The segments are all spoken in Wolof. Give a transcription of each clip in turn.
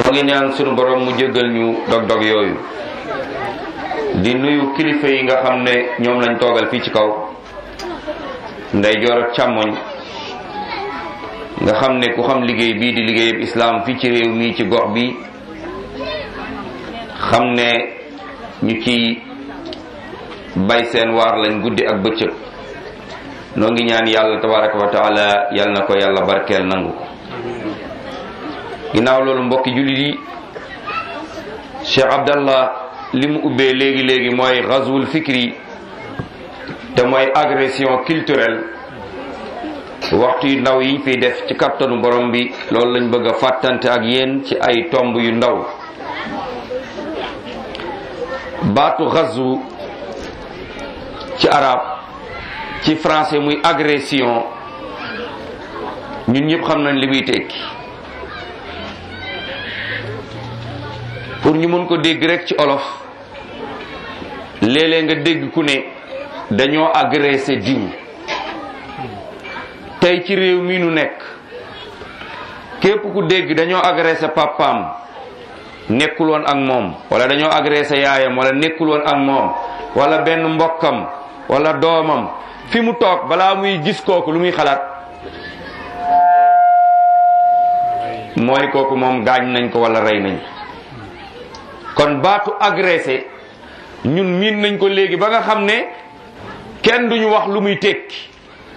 noo ngi ñaan sunu borom mu jéggal ñu dog-dog yooyu di nuyu kilifa yi nga xam ne ñoom lañ toogal fii ci kaw nday joor ak càmmoñ nga xam ne ku xam liggéey bii di liggéeyab islaam fii ci réew mii ci gox bi xam ne ñu ci bay seen waar lañ guddi ak bëccëg noo ngi ñaan yàlla tabaraka wa taala yal na ko yàlla barkeel nangu ko ginnaaw loolu mbokki jullit yi Cheikh Abdallah li mu ubbee léegi léegi mooy ghazwul fikri te mooy agression culturelle waxtu yu ndaw yi fiy def ci kattanu borom bi loolu lañ bëgg a fàttante ak yéen ci ay tomb yu ndaw baatu ghazwu ci arab ci français muy agression ñun ñëpp xam nañ li muy tekki pour ñu mën ko dégg rek ci olof léeg-léeg nga dégg ku ne dañoo agressé diw tey ci réew mi nu nekk képp ku dégg dañoo agressé papaam nekkul woon ak moom wala dañoo agressé yaayam wala nekkul woon ak moom wala benn mbokkam wala doomam fi mu toog balaa muy gis kooku lu muy xalaat mooy kooku moom gaañ nañ ko wala rey nañ kon baatu agressé ñun miin nañ ko léegi ba nga xam ne kenn duñu wax lu muy tekki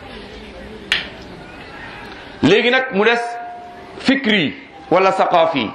léegi nag mu des fikri wala saqaafi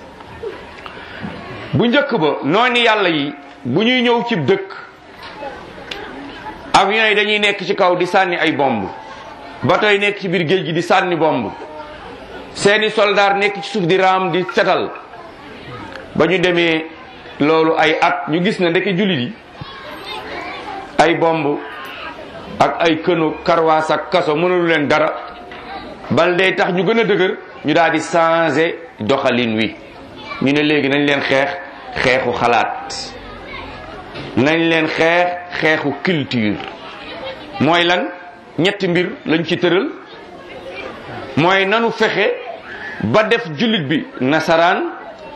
bu njëkk ba noonu yàlla yi bu ñuy ñëw ci dëkk avion yi dañuy nekk ci kaw di sànni ay bomb bateau yi nekk ci biir géej gi di sànni bomb seeni soldaar nekk ci suuf di raam di setal ba ñu demee loolu ay at ñu gis ne ndeke jullit yi ay bomb ak ay kënu karwaas ak kaso mënalu leen dara bal day tax ñu gën a dëgër ñu daal di changer doxalin wi ñu ne léegi nañ leen xeex xeexu xalaat nañ leen xeex xeexu culture mooy lan ñetti mbir lañ ci tëral mooy nanu fexe ba def jullit bi nasaraan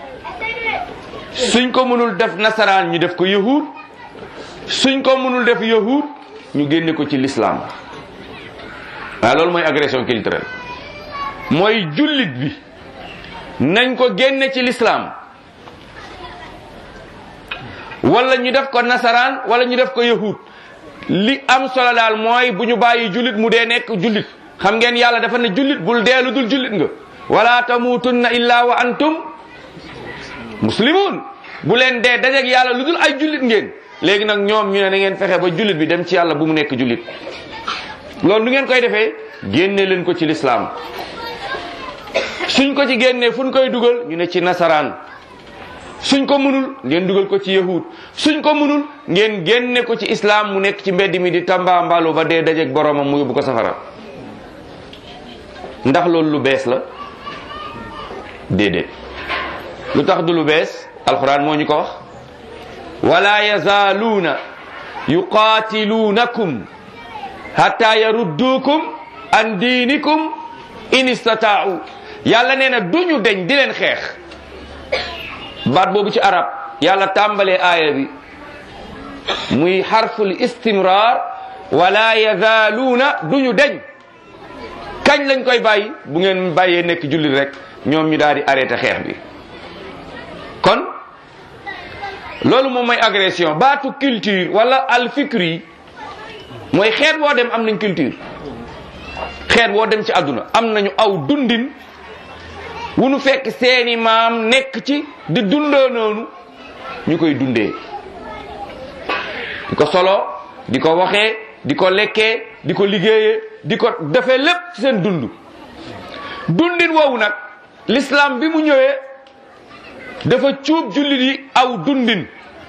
suñ ko mënul def nasaraan ñu def ko yahud suñ ko mënul def yahud ñu génne ko ci l'islam waaw loolu mooy agression culturelle mooy jullit bi nañ ko génne ci l'islam wala ñu def ko nasaraan wala ñu def ko yahud li am solo daal mooy bu ñu bàyyi jullit mu dee nekk jullit xam ngeen yàlla dafa ne jullit bul deelu dul jullit nga wala tamutunna illa wa antum muslimun bu leen dee dajeeg yàlla lu dul ay jullit ngeen léegi nag ñoom ñu ne na ngeen fexe ba jullit bi dem ci yàlla bu mu nekk jullit loolu nu ngeen koy defee génne leen ko ci lislaam suñ ko ci génnee fu ñu koy dugal ñu ne ci nasaraan suñ ko mënul ngeen dugal ko ci yahud suñ ko mënul ngeen génne ko ci islam mu nekk ci mbedd mi di tamba mbalu ba dee dajeeg boromam mu yóbbu ko safara ndax loolu lu bees la déedéet lu tax du lu bees alquran moo ñu ko wax wala yazaaluuna yuqaatiluunakum hatta yarudduukum an diinikum in istataau yàlla nee na duñu deñ di leen xeex baat boobu ci arab yàlla tàmbalee aaya bi muy xarful istimrar wala yazaaluuna duñu deñ kañ lañ koy bàyyi bu ngeen bàyyee nekk jullit rek ñoom ñu daal di arrêté xeex bi kon loolu moom mooy agression baatu culture wala alfikri mooy xeet woo dem am nañ culture xeet woo dem ci àdduna am nañu aw dundin wu nu fekk seeni maam nekk ci di dundoo noonu ñu koy dundee di ko solo di ko waxee di ko lekkee di ko liggéeyee di ko defee lépp ci seen dund dundin woowu nag l'islam bi mu ñëwee dafa cuub jullit yi aw dundin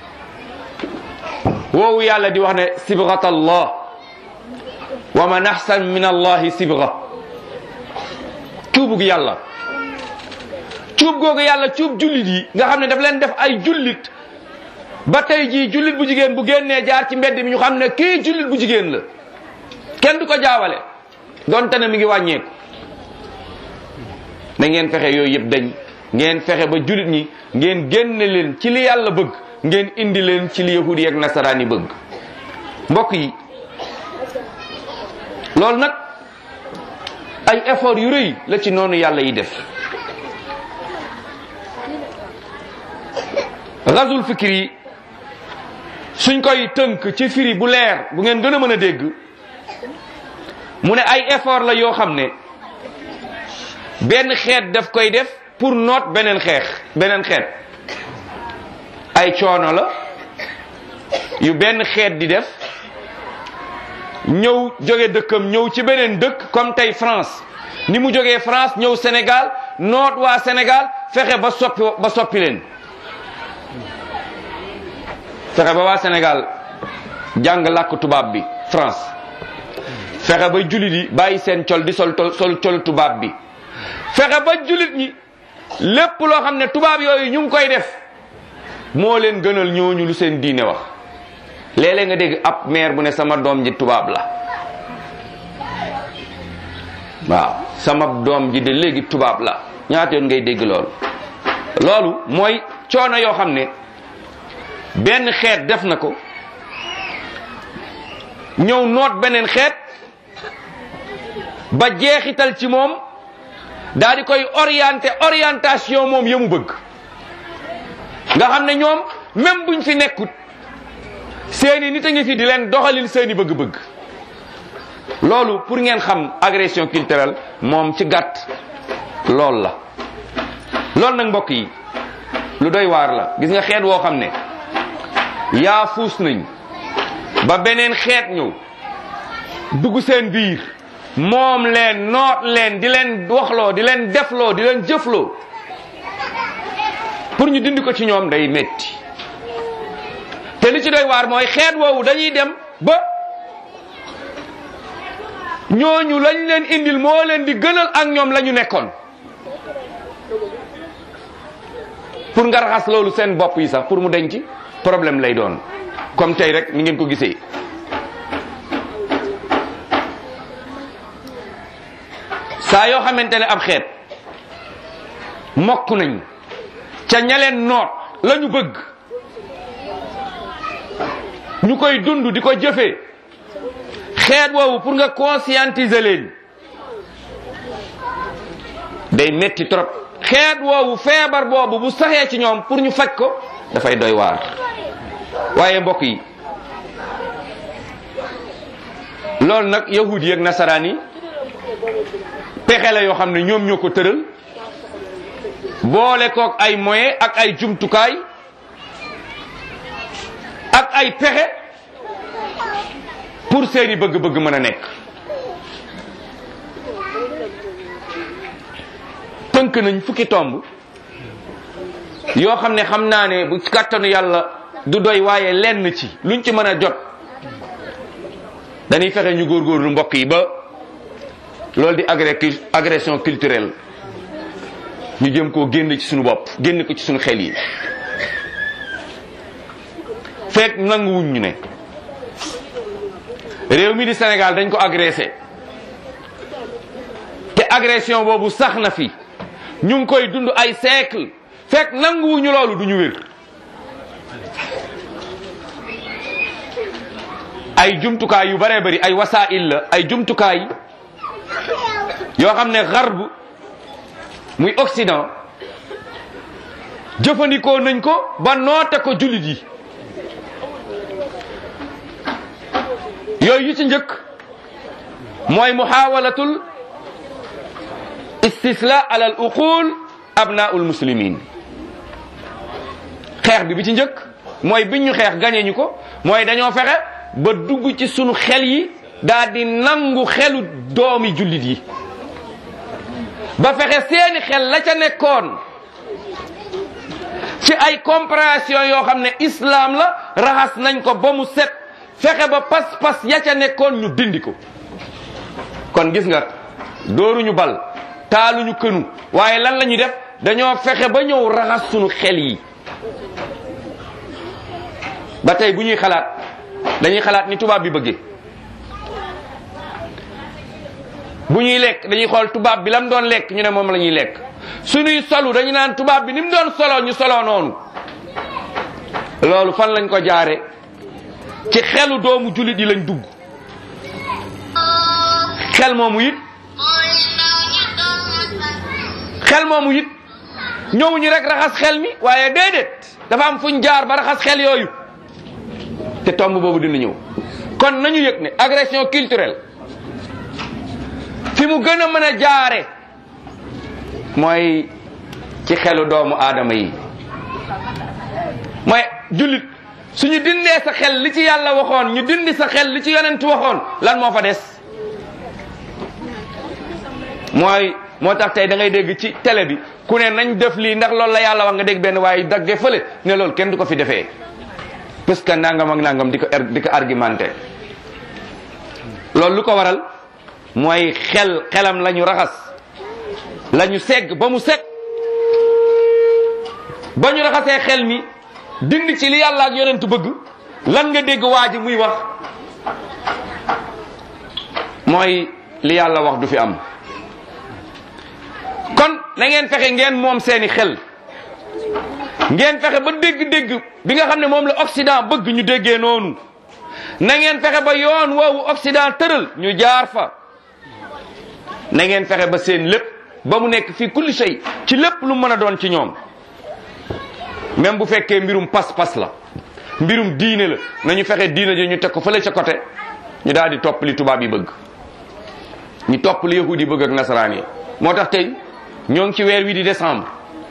woowu yàlla di wax ne sibghat allah wa man ahsan min allahi sibgha cuubug yàlla cuub googu yàlla cuub jullit yi nga xam ne daf leen def ay jullit ba tey jii jullit bu jigéen bu génnee jaar ci mbedd mi ñu xam ne kii jullit bu jigéen la kenn du ko jaawale donte ne mi ngi wàññeeku na ngeen fexe yooyu yëpp dañ ngeen fexe ba julit ñi ngeen génne leen ci li yàlla bëgg ngeen indi leen ci li yahudi ak nasaraan yi bëgg mbokk yi loolu nag ay effort yu rëy la ci noonu yàlla yi def gazul fikri yi suñ koy tënk ci firi bu leer bu ngeen gën a mën a dégg mu ne ay effort la yoo xam ne benn xeet daf koy def pour noot beneen xeex beneen xeet ay coono la yu benn xeet di def ñëw jóge dëkkam ñëw ci beneen dëkk comme tey France ni mu jógee France ñëw Sénégal noot waa Sénégal fexe ba soppi ba soppi leen fexe ba waa Sénégal jàng làkk tubaab bi France fexe ba jullit yi bàyyi seen col di sol sol col tubaab bi fexe ba jullit ñi lépp loo xam ne tubaab yooyu ñu ngi koy def moo leen gënal ñooñu lu seen diine wax léeg-léeg nga dégg ab maire bu ne sama doom ji tubaab la waaw sama doom ji de léegi tubaab la ñaata yoon ngay dégg loolu loolu mooy coono yoo xam ne benn xeet def na ko ñëw noot beneen xeet ba jeexital ci moom daal di koy orienté orientation moom yamu bëgg nga xam ne ñoom même buñ fi nekkut seeni nit a ngi fi di leen doxalin seeni bëgg-bëgg loolu pour ngeen xam agression culturelle moom ci gàtt loolu la loolu nag mbokk yi lu doy waar la gis nga xeet woo xam ne yaa fuus nañ ba beneen xeet ñëw dugg seen biir moom leen noot leen di leen waxloo di leen defloo di leen jëfloo pour ñu dindi ko ci ñoom day metti te li ci doy waar mooy xeet woowu dañuy dem ba ñooñu lañ leen indil moo leen di gënal ak ñoom la ñu nekkoon pour nga raxas loolu seen bopp yi sax pour mu denc problème lay doon comme tey rek ni ngeen ko gisee saa yoo xamante ne ab xeet mokk nañ ca ñaleen noot la ñu bëgg ñu koy dund di ko jëfee xeet woowu pour nga conscientiser leen day metti trop xeet woowu feebar boobu bu saxee ci ñoom pour ñu faj ko dafay doy waar waaye mbokk yi loolu nag yahud yi ak nasaraan yi pexe la yoo xam ne ñoom ñoo ko tëral boole kook ay moyen ak ay jumtukaay ak ay pexe pour seeni bëgg-bëgg mën a nekk tënk nañ fukki tomb yoo xam ne xam naa ne bu kàttanu yàlla du doy waaye lenn ci luñ ci mën a jot dañuy fexe ñu góorgóorlu mbokk yi ba loolu di agression culturelle ñu jëm koo génn ci suñu bopp génn ko ci suñu xel yi fekk nanguwuñ ñu ne réew mi di Sénégal dañ ko agressé te agression boobu sax na fi ñu ngi koy dund ay siècle fekk nanguwuñu loolu du ñu wér ay jumtukaay yu bare bari ay wasaa'il la ay jumtukaay yoo xam ne garb muy Occident jëfandikoo nañ ko ba noote ko jullit yi yooyu yu ci njëkk mooy muhawalatul istisla ala al uqul abnaul muslimin xeex bi bi ci njëkk mooy biñ ñu xeex gañe ñu ko mooy dañoo fexe ba dugg ci sunu xel yi daal di nangu xelu doomi jullit yi ba fexe seeni xel la ca nekkoon ci ay compréhension yoo xam ne islam la raxas nañ ko ba mu set fexe ba pas-pas ya ca nekkoon ñu dindi ko kon gis nga dooruñu bal taaluñu kënu waaye lan la ñuy def dañoo fexe ba ñëw raxas sunu xel yi ba tey bu ñuy xalaat dañuy xalaat ni tubaab bi bëggee bu ñuy lekk dañuy xool tubaab bi lam doon lekk ñu ne moom la ñuy lekk suñuy solu dañu naan tubaab bi ni mu doon solo ñu solo noonu loolu fan lañ ko jaare ci xelu doomu jullit yi lañ dugg xel moomu it xel moomu it ñëwuñu rek raxas xel mi waaye déedéet dafa am fuñ jaar ba raxas xel yooyu te tomb boobu dina ñëw kon nañu yëg ne agression culturelle fi mu gën a mën a jaare mooy ci xelu doomu aadama yi mooy jullit suñu dindee sa xel li ci yàlla waxoon ñu dindi sa xel li ci yonent waxoon lan moo fa des mooy moo tax tey da ngay dégg ci télé bi ku ne nañ def lii ndax loolu la yàlla wax nga dégg benn waaye dagge fële ne loolu kenn du ko fi defee parce que nangam ak nangam di ko di ko argumenté loolu lu ko waral mooy xel xelam la ñu raxas la ñu segg ba mu segg ba ñu raxasee xel mi dindi ci li yàlla ak yonent bëgg lan nga dégg waa ji muy wax mooy li yàlla wax du fi am kon na ngeen fexe ngeen moom seeni xel ngeen fexe ba dégg-dégg bi nga xam ne moom la Occident bëgg ñu déggee noonu na ngeen fexe ba yoon woowu Occident tëral ñu jaar fa na ngeen fexe ba seen lépp ba mu nekk fii kulli shay ci lépp lu mën a doon ci ñoom même bu fekkee mbirum pas-pas la mbirum diine la nañu fexe diine ji ñu teg ko fële ca côté ñu daal di topp li tubaab yi bëgg ñu topp li yahudi yi bëgg ak nasaraan yi moo tax tey ñoo ngi ci weer wi di décembre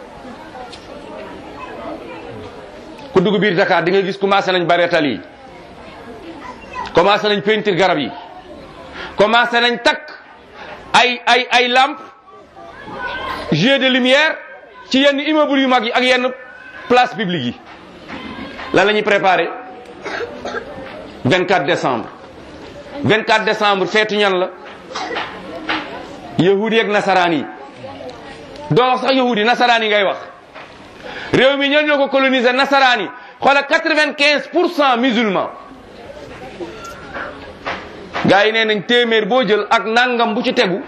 ku dugg biir Dakar di nga gis commencé nañ bareetal yi commencé nañ peinture garab yi commencé nañ takk ay ay ay lampe jeu de lumière ci yenn immeuble yu mag yi ak yenn place publique yi lan la ñuy préparé 24 décembre 24 décembre feetu ñan la yahudi ak nasaraan yi doo wax sax yahudi nasaraan yi ngay wax réew mi ñoo ñoo ko coloniser nasaraan yi xoola 95 pour cent musulman gars yi nee nañ téeméer boo jël ak nangam bu ci tegu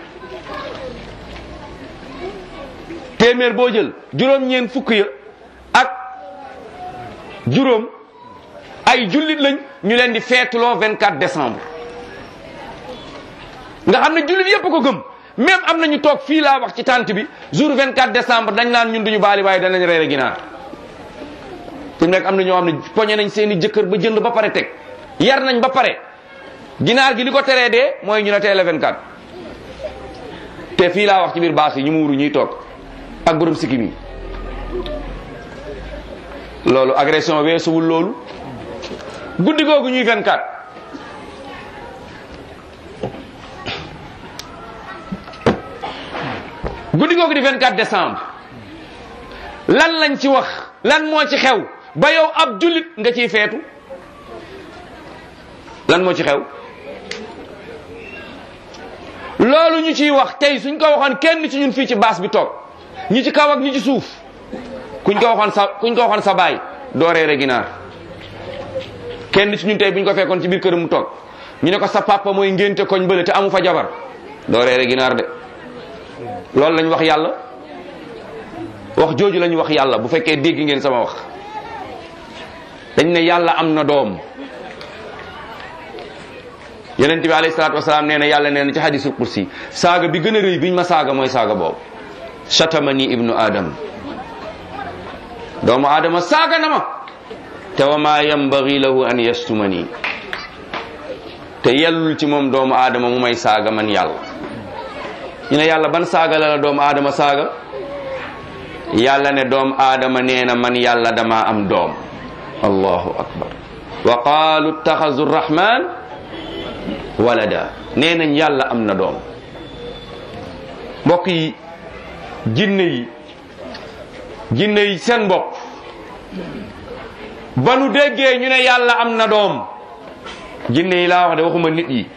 téeméer boo jël juróom-ñeent fukk ya ak juróom ay jullit lañ ñu leen di feetuloo 24 décembre nga xam ne jullit yépp ko gëm même am nañu toog fii laa wax ci tànt bi jour 24 décembre dañ naan ñun duñu baali waaye danañ reere ginaar fi mu nekk am na ñoo xam ne poñe nañ seeni jëkkër ba jënd ba pare teg yar nañ ba pare ginaar gi li ko teree dee mooy ñu ne tey la 24 te fii laa wax ci biir baas yi ñu muuru ñuy toog ak borom sikkim yi loolu agression weesuwul loolu guddi googu ñuy 24 guddi googu di 24 décembre lan lañ ci wax lan moo ci xew ba yow ab jullit nga ciy feetu lan moo ci xew loolu ñu ciy wax tey suñ ko waxoon kenn ci ñun fii ci baas bi toog ñi ci kaw ak ñi ci suuf kuñ ko waxoon sa kuñ ko waxoon sa baay doo reere ginaar kenn ci ñun tey buñ ko fekkoon ci biir këram mu toog ñu ne ko sa papa mooy ngénte koñ bële te amu fa jabar doo reere ginaar de loolu lañ wax yàlla wax jooju lañ wax yàlla bu fekkee dégg ngeen sama wax dañ ne yàlla am na doom yonent bi alayhi salaatu wasalaam nee na yàlla nee na ci hadisul kursi saaga bi gën a rëy biñ ma saaga mooy saaga boobu shatamani ibnu adam doomu aadama saaga na ma te wa ma yambagi lahu an yastumani te yellul ci moom doomu aadama mu may saaga man yàlla ñu ne yàlla ban saaga la la doomu aadama saaga yàlla ne doomu aadama nee na man yàlla dama am doom allahu akbar wa qaalu ittaxazu rrahman walada nee nañ yàlla am na doom mbokk yi jinne yi jinne yi seen bopp ba nu déggee ñu ne yàlla am na doom jinne yi laa wax de waxuma nit yi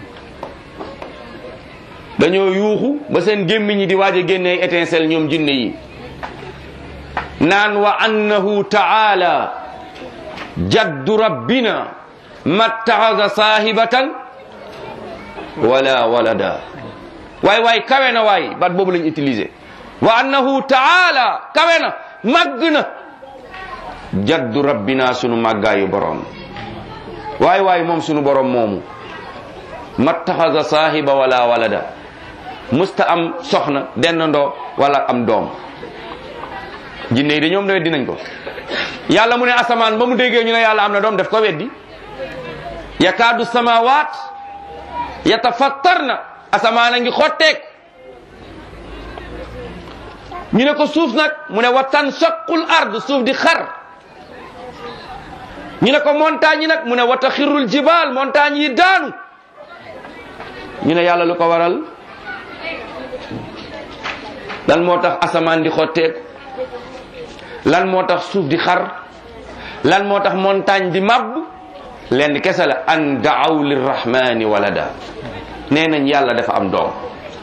dañoo yuuxu ba seen gémmiñ yi di waaj a génnee étincelle ñoom jinne yi naan wa annahu taala jaddu rabbina mattaxasa saahibatan wala walada waay waay kawe na waay baat boobu lañ utilisé wa annahu taala kawe na màgg na jaddu rabbina sunu màggaayu borom waay waay moom sunu borom moomu mattaxasa saahiba wala walada musta am soxna dendandoo wala am doom jinne yi de ñoom weddi nañ ko yàlla mu ne asamaan ba mu déggee ñu ne yàlla am na doom def ko weddi yakaadu samawaat yatafattarna asamaan a ngi xotteek ñu ne ko suuf nag mu ne wa tanshaqqul ard suuf di xar ñu ne ko montagne yi nag mu ne wa taxirul jibaal montagne yi daanu ñu ne yàlla lu ko waral lan moo tax asamaan di xotteeku lan moo tax suuf di xar lan moo tax montagne di màbb lenn kese la an daaw lirrahmani walada nee nañ yàlla dafa am doom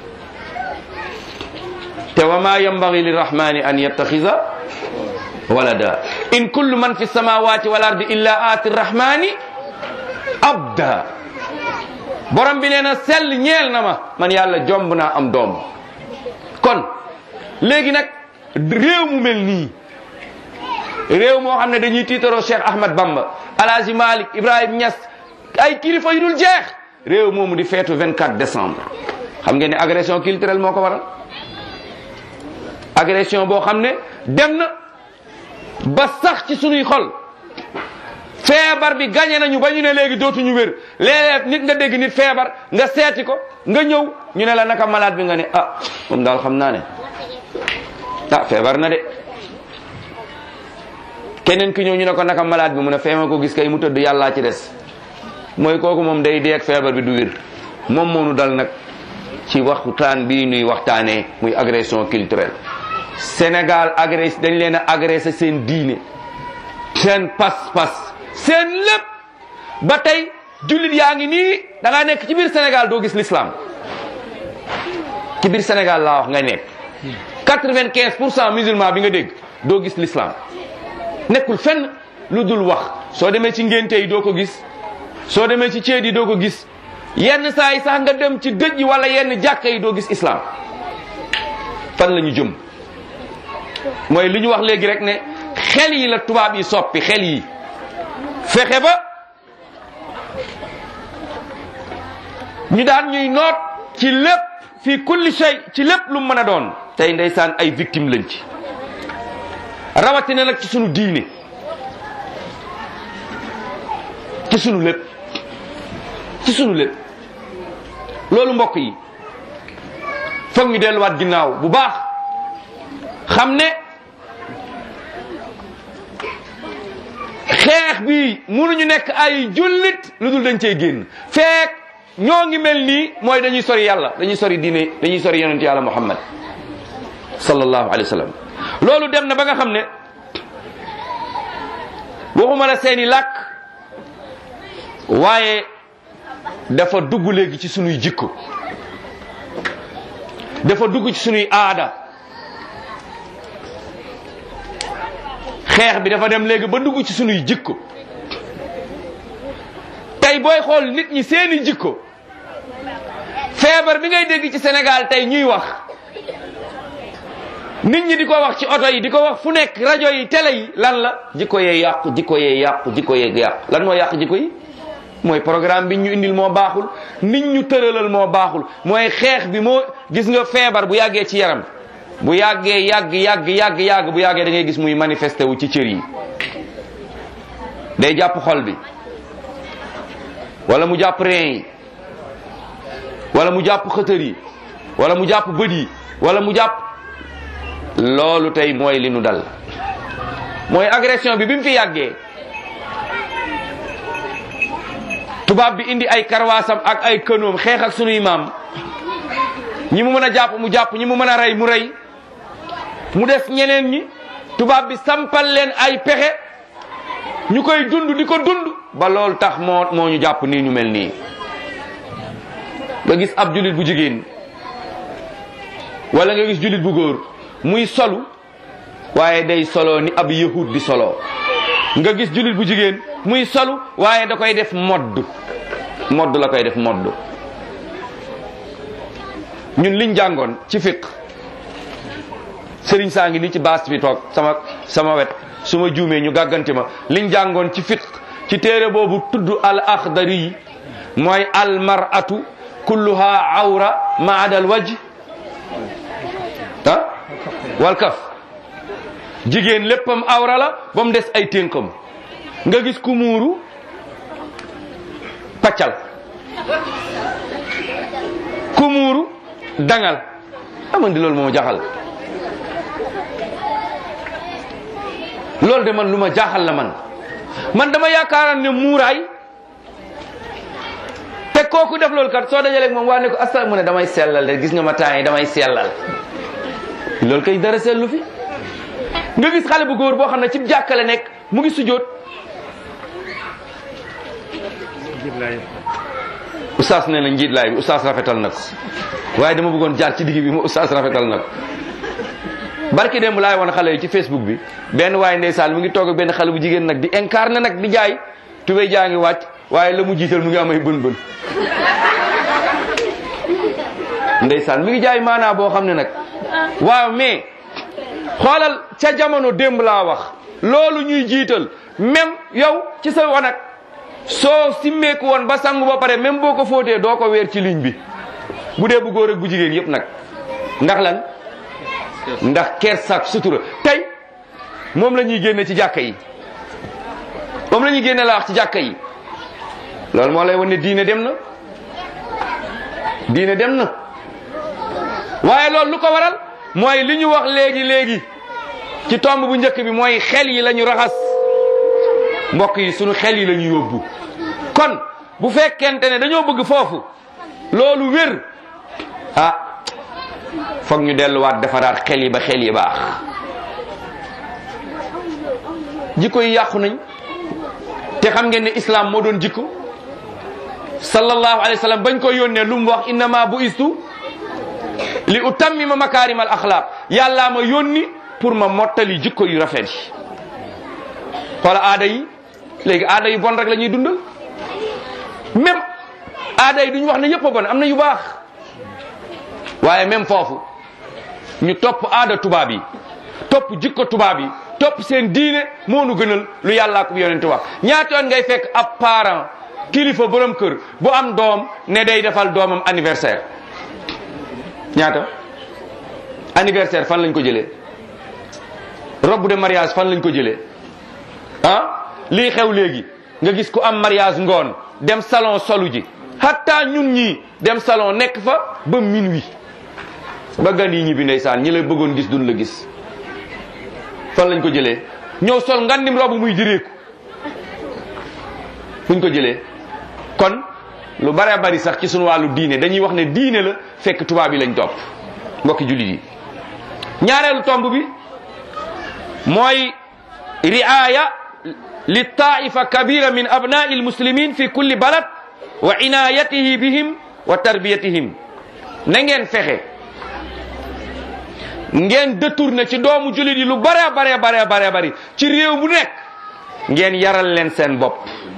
te wa ma yambagi lirrahmani an yattaxisa walada in kullu man fi samawati wal ardi illa aati rrahmani abda borom bi nee na sell ñeel na ma man yàlla jomb naa am doom kon léegi nag réew mu mel nii réew moo xam ne dañuy tiitaroo Cheikh Ahmad Bamba Alhaji Malik Ibrahim Niass ay kilifa yu dul jeex réew moomu di feetu 24 décembre xam ngeen ne agression culturelle moo ko waral agression boo xam ne dem na ba sax ci sunuy xol feebar bi gañe nañu ba ñu ne léegi dootuñu wér léeg-léeg nit nga dégg nit feebar nga seeti ko nga ñëw ñu ne la naka malade bi nga ne ah moom daal xam naa ne ah feebar na de keneen ki ñëw ñu ne ko naka malade bi mu ne feema ko gis kay mu tëdd yàllaa ci des mooy kooku moom day dee ak feebar bi du wér moom moonu dal nag ci waxtaan bii nuy waxtaanee muy agression culturelle Sénégal agressé dañ leen a agressé seen diine seen pas-pas seen lépp ba tey jullit yaa ngi nii da ngaa nekk ci biir Sénégal doo gis l'islam ci biir Sénégal laa wax nga nekk quatre-vingt-quinze pour cent musulman bi nga dégg doo gis l'islam nekkul fenn lu dul wax soo demee ci ngénte yi doo ko gis soo demee ci ceet yi doo ko gis yenn saa yi sax nga dem ci dëj yi wala yenn jàkka yi doo gis islam fan la ñu jëm mooy li ñu wax léegi rek ne xel yi la tubaab yi soppi xel yi fexe ba ñu daan ñuy noot ci lépp fii kulli shay ci lépp lu mën a doon tey ndeysaan ay victime lañ ci rawatina nag ci sunu diine ci sunu lépp ci sunu lépp loolu mbokk yi foog ñu delluwaat ginnaaw bu baax xam ne xeex bi mënuñu nekk ay jullit lu dul dañ cey génn feek ñoo ngi mel nii mooy dañuy sori yàlla dañuy sori diine dañuy sori yonent yàlla muhammad sallallahu alayhi wa sallam loolu dem na ba nga xam ne waxuma la seeni làkk waaye dafa dugg léegi ci sunuy jikko dafa dugg ci sunuy aada xeex bi dafa dem léegi ba dugg ci sunuy jikko tey booy xool nit ñi seeni jikko feebar bi ngay dégg ci Sénégal tey ñuy wax nit ñi di ko wax ci oto yi di ko wax fu nekk rajo yi télé yi lan la jikko yee yàqu jikko yee yàqu jikko yee yàqu lan moo yàq jikko yi mooy programme bi ñu indil moo baaxul nit ñu tëralal moo baaxul mooy xeex bi moo gis nga feebar bu yàggee ci yaram bu yàggee yàgg yàgg yàgg yàgg bu yàggee da ngay gis muy manifesté wu ci cër yi day jàpp xol bi wala mu jàpp rein yi wala mu jàpp xëtër yi wala mu jàpp bët yi wala mu jàpp loolu tey mooy li nu dal mooy agression bi bi mu fi yàggee tubaab bi indi ay karwaasam ak ay kënoom xeex ak sunuy maam ñi mu mën a jàpp mu jàpp ñi mu mën a rey mu rey mu des ñeneen ñi tubaab bi sampal leen ay pexe ñu koy dund di ko dund ba loolu tax moo moo ñu jàpp nii ñu mel nii nga gis ab jullit bu jigéen wala nga gis jullit bu góor muy solu waaye day solo ni ab yahud di solo nga gis jullit bu jigéen muy solu waaye da koy def modd modd la koy def modd ñun liñ jàngoon ci fiq sëriñ saa ngi ni ci baas bi toog sama sama wet su ma juumee ñu gàgganti ma liñ jàngoon ci fiq ci téere boobu tudd al axdari yi mooy al mar'atu kulluha awra ma ada al wajh ah wal kaf jigéen léppam awra la ba mu des ay ténkam nga gis ku muuru paccal ku muuru dangal amandi loolu moo ma jaaxal loolu de man lu ma jaaxal la man man dama yaakaaran ne muuraay te kooku def loolu kat soo dajaleeg moom waa ne ko asa mu ne damay sellal de gis nga ma temps yi damay sellal loolu kay dara sellu fi nga gis xale bu góor boo xam ne ci jàkkale nekk mu ngi sujjóot oustaz nee na njiit laay bi oustaz rafetal na ko waaye dama bëggoon jaar ci digg bi mu oustaz rafetal na ko barki démb laay woon xale yi ci facebook bi benn waaye ndeysaan mu ngi toog ak benn xale bu jigéen nag di incarné nag di jaay tubéy jaa ngi wàcc waaye la mu jiital mu ngi amay bën bën ndeysaan mi ngi jaay maanaa boo xam ne nag waaw mais xoolal ca jamono démb laa wax loolu ñuy jiital même yow ci sa wanag soo simmeeku woon ba sangu ba pare même boo ko fóotee doo ko weer ci ligne bi bu dee bu góor ak bu jigéen yëpp nag ndax lan ndax kersak sutura tey moom la ñuy génne ci jàkka yi moom la ñuy génne la wax ci jàkka yi loolu moo lay wan ne diine dem na diine dem na waaye loolu lu ko waral mooy li ñu wax léegi léegi ci tomb bu njëkk bi mooy xel yi la ñu raxas mbokk yi sunu xel yi la ñu yóbbu kon bu fekkente ne dañoo bëgg foofu loolu wér ah foog ñu delluwaat defaraat xel yi ba xel yi baax jikko yi yàqu nañ te xam ngeen ne islam moo doon jikko sallallahu alayhi wa sallam bañ ko yónnee lu mu wax innama bu istu li utammima makaarimal axlaaq yàllaa ma yónni pour ma mottali jikko yu rafet yi xoola aada yi léegi aada yu bon rek la ñuy dundal même aada yi duñu wax ne yëpp a bon am na yu baax waaye même foofu ñu topp aada tubaab yi topp jikko tubaab yi topp seen diine moo nu gënal lu yàllaa ko yonente wax ñaata yoon ngay fekk ab parent kilifa borom kër bu am doom ne day defal doomam anniversaire ñaata anniversaire fan lañ ko jëlee robe de mariage fan lañ ko jëlee ah lii xew léegi nga gis ku am mariage ngoon dem salon solu ji hatta ñun ñii dem salon nekk fa ba minuit ba gan yi ñibbi ndeysaan ñi la bëggoon gis duñ la gis fan lañ ko jëlee ñëw sol ngandim robu muy direeku fuñ ko jëlee kon lu bare bari sax ci sunu wàllu diine dañuy wax ne diine la fekk tubaab yi lañ topp mbokki jullit yi ñaareelu tomb bi mooy riaya li taifa kabira min abnai almuslimin fi kulli balad wa inayatihi bihim wa tarbiyatihim na ngeen fexe ngeen détourné ci doomu jullit yi lu bare bare bare bare bari ci réew bu nekk ngeen yaral leen seen bopp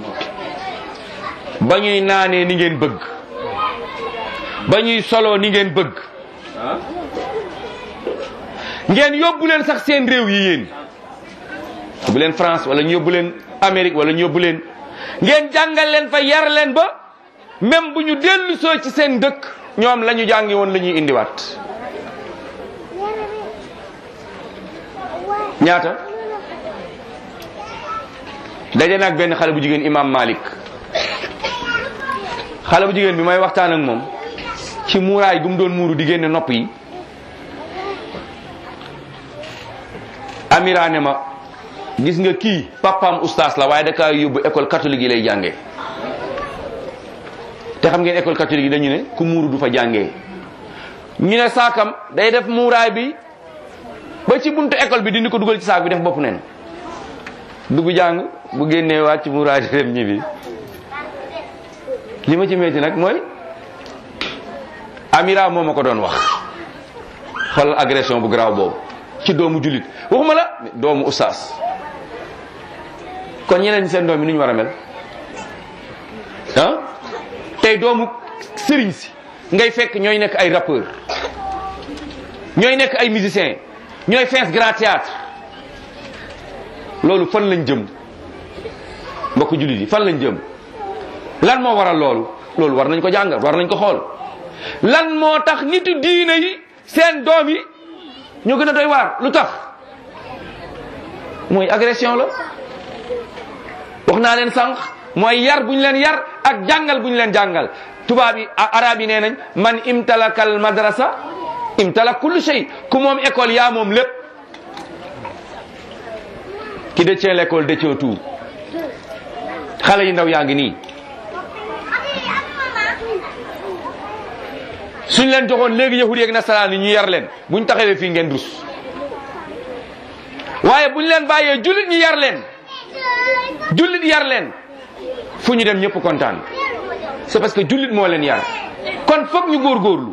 ba ñuy naanee ni ngeen bëgg ba ñuy soloo ni ngeen bëgg ngeen yóbbu leen sax seen réew yi yéen yóbbu leen France wala ñu yóbbu leen Amérique wala ñu yóbbu leen ngeen jàngal leen fa yar leen ba même bu ñu dellu soo ci seen dëkk ñoom la ñu jàngi woon la ñuy indiwaat ñaata daje nag benn xale bu jigéen imam Malik xale bu jigéen bi may waxtaan ak moom ci muuraay gu mu doon muuru di génne nopp yi Amira ne ma gis nga kii papaam ustaas la waaye da kaa yóbbu école catholique yi lay jàngee te xam ngeen école catholique yi dañu ne ku muuru du fa jàngee ñu ne saakam day def muuraay bi ba ci buntu école bi dindi ko dugal ci saak bi def bopp neen dugg jàng bu génnee wàcc muuraay di dem ñibbi li ma ci metti nag mooy Amira moo ma ko doon wax xoolal agression bu garaaw boobu ci doomu jullit waxuma la doomu ustaas kon ñeneen ñi seen doom yi nu ñu war a mel ah tey doomu sëriñ si ngay fekk ñooy nekk ay rappeur ñooy nekk ay musicien ñooy fees grand théâtre loolu fan lañ jëm mbokk jullit yi fan lañ jëm lan moo waral loolu loolu war nañ ko jàngal war nañ ko xool lan moo tax nitu diine yi seen doom yi ñoo gën a doy waar lu tax mooy agression la wax naa leen sànq mooy yar bu ñu leen yar ak jàngal bu ñu leen jàngal tubaab yi arab yi nee nañ man imtalakal madrasa imtalak kullu shay ku moom école yaa moom lépp ki détient l'école détient tout xale yi ndaw yaa ngi nii suñ leen joxoon léegi yahudi ak nasaraan yi ñu yar leen buñ taxawee fii ngeen rus waaye buñ leen bàyyee jullit ñi yar leen jullit yar leen fu ñu dem ñëpp kontaan c'est parce que jullit moo leen yar kon foog ñu góorgóorlu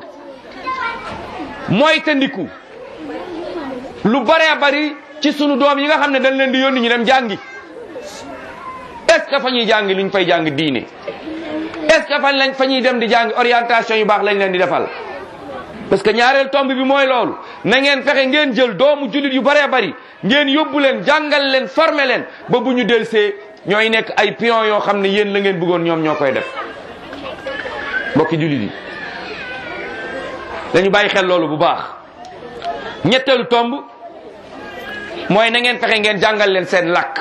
mooy tandiku lu baree bari ci sunu doom yi nga xam ne dañ leen di yónni ñu dem jàngi est ce que fa ñuy jàngi luñ fay jàng diine est ce que fan lañ fa ñuy dem di jàngi orientation yu baax lañ leen di defal parce que ñaareel tomb bi mooy loolu na ngeen fexe ngeen jël doomu jullit yu baree bari ngeen yóbbu leen jàngal leen former leen ba bu ñu delsee ñooy nekk ay pion yoo xam ne yéen la ngeen bëggoon ñoom ñoo koy def mbokki jullit yi dañu bàyyi xel loolu bu baax ñetteelu tomb mooy na ngeen fexe ngeen jàngal leen seen làkk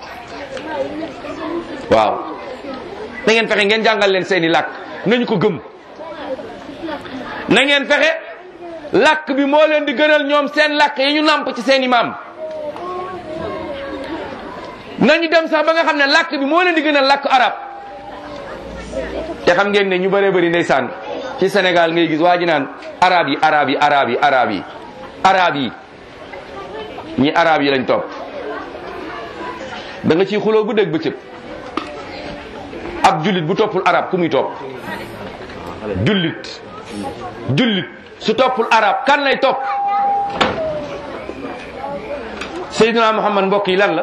waaw na ngeen fexe ngeen jàngal leen seeni làkk nañu ko gëm na ngeen fexe làkk bi moo leen di gënal ñoom seen làkk yi ñu nàmp ci seeni maam nañu dem sax ba nga xam ne làkk bi moo leen di gënal làkk arab te xam ngeen ne ñu bëree bëri ndeysaan ci Sénégal ngay gis waa ji naan arab yi arab yi arab yi arab yi arab yi ñi arab yi lañ topp da nga ciy xuloo bu dégg bëccëg ab jullit bu toppul arab ku muy topp jullit jullit su toppul arab kan lay topp Seydina Muhammad mbokk yi lan la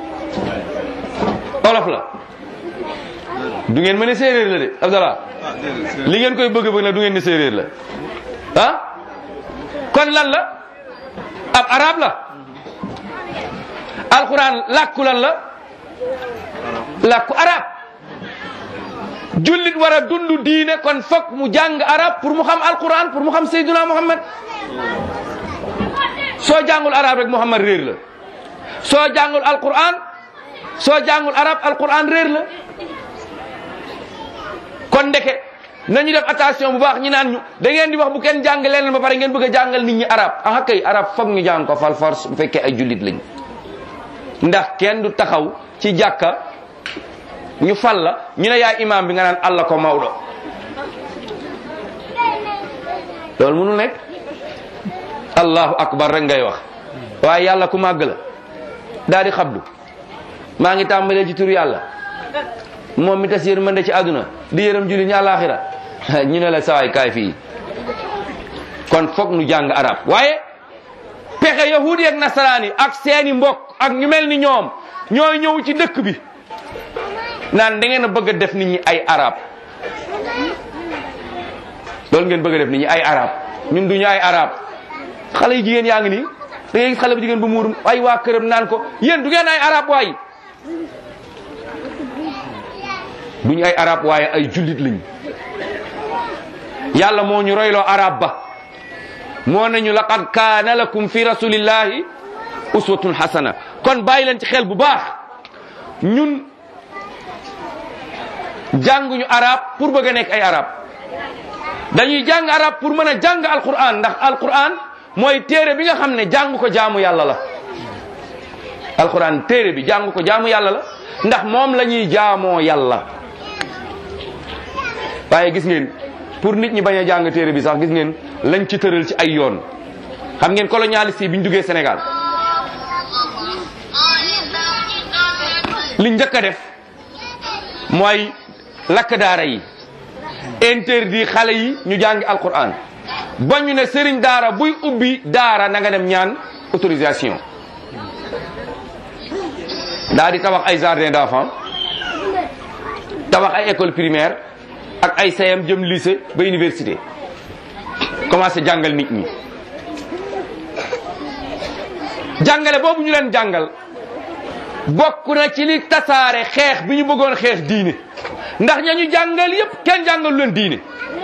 olof la du ngeen mën a séeréer la de Abdallah li ngeen koy bëgg bëgg na du ngeen ne séeréer la ah kon lan la ab arab la alquran làkku lan la làkku arab jullit war a dund diine kon fokk mu jàng arab pour mu xam alquran pour mu xam Seydina Muhammad soo jàngul arab rek Muhammad réer la soo jàngul alquran soo jàngul arab alquran réer la kon ndeke nañu def attention bu baax ñi naan ñu da ngeen di wax bu kenn jàng leen ba pare ngeen bëgg a jàngal nit ñi arab ah kay arab foog ñu jàng ko fal force bu fekkee ay jullit lañ ndax kenn du taxaw ci jàkka ñu fal la ñu ne yaay imam bi nga naan allah ko mawdo loolu mënul nekk allahu akbar rek ngay wax waaye yàlla ku màgg la daal di xabdu maa ngi tàmbalee ci tur yàlla moom mi tas yërmande ci àdduna di yërëm julli ñi àllaaxira ñu ne la sawaay kaay fii kon foog nu jàng arab waaye pexe yahudi ak nasaraan yi ak seeni mbokk ak ñu mel ni ñoom ñooy ñëw ci dëkk bi naan da ngeen a bëgg a def nit ñi ay arab loolu ngeen bëgg a def nit ñi ay arab ñun duñu ay arab xale yu jigéen yaa ngi nii da ngay gis xale bu jigéen bu muur ay waa këram naan ko yéen du ngeen ay arab waay duñu ay arab waaye ay jullit lañ yàlla moo ñu royloo arab ba moo nañu laqad kaana lakum fi rasulillahi uswatun hasana kon bàyyi leen ci xel bu baax ñun jànguñu arab pour bëgg a nekk ay arab dañuy jàng arab pour mën a jàng alquran ndax alquran mooy téere bi nga xam ne jàng ko jaamu yàlla la alquran téere bi jàng ko jaamu yàlla la ndax moom la ñuy jaamoo yàlla waaye gis ngeen pour nit ñi bañ a jàng téere bi sax gis ngeen lañ ci tëral ci ay yoon xam ngeen colonialiste yi bi ñu duggee Sénégal li njëkk a def mooy lakk daara yi interdit xale yi ñu jàngi alquran ba ñu ne sëriñ daara buy ubbi daara na nga dem ñaan autorisation daa di tabax ay jardin d'enfants tabax ay école primaire ak ay sayam jëm lycée ba université commencé jàngal nit ñi jàngale boobu ñu leen jàngal bokk na ci li tasaare xeex bi ñu bëggoon xeex diine ndax ña ñu jàngal yépp kenn jàngalu leen diine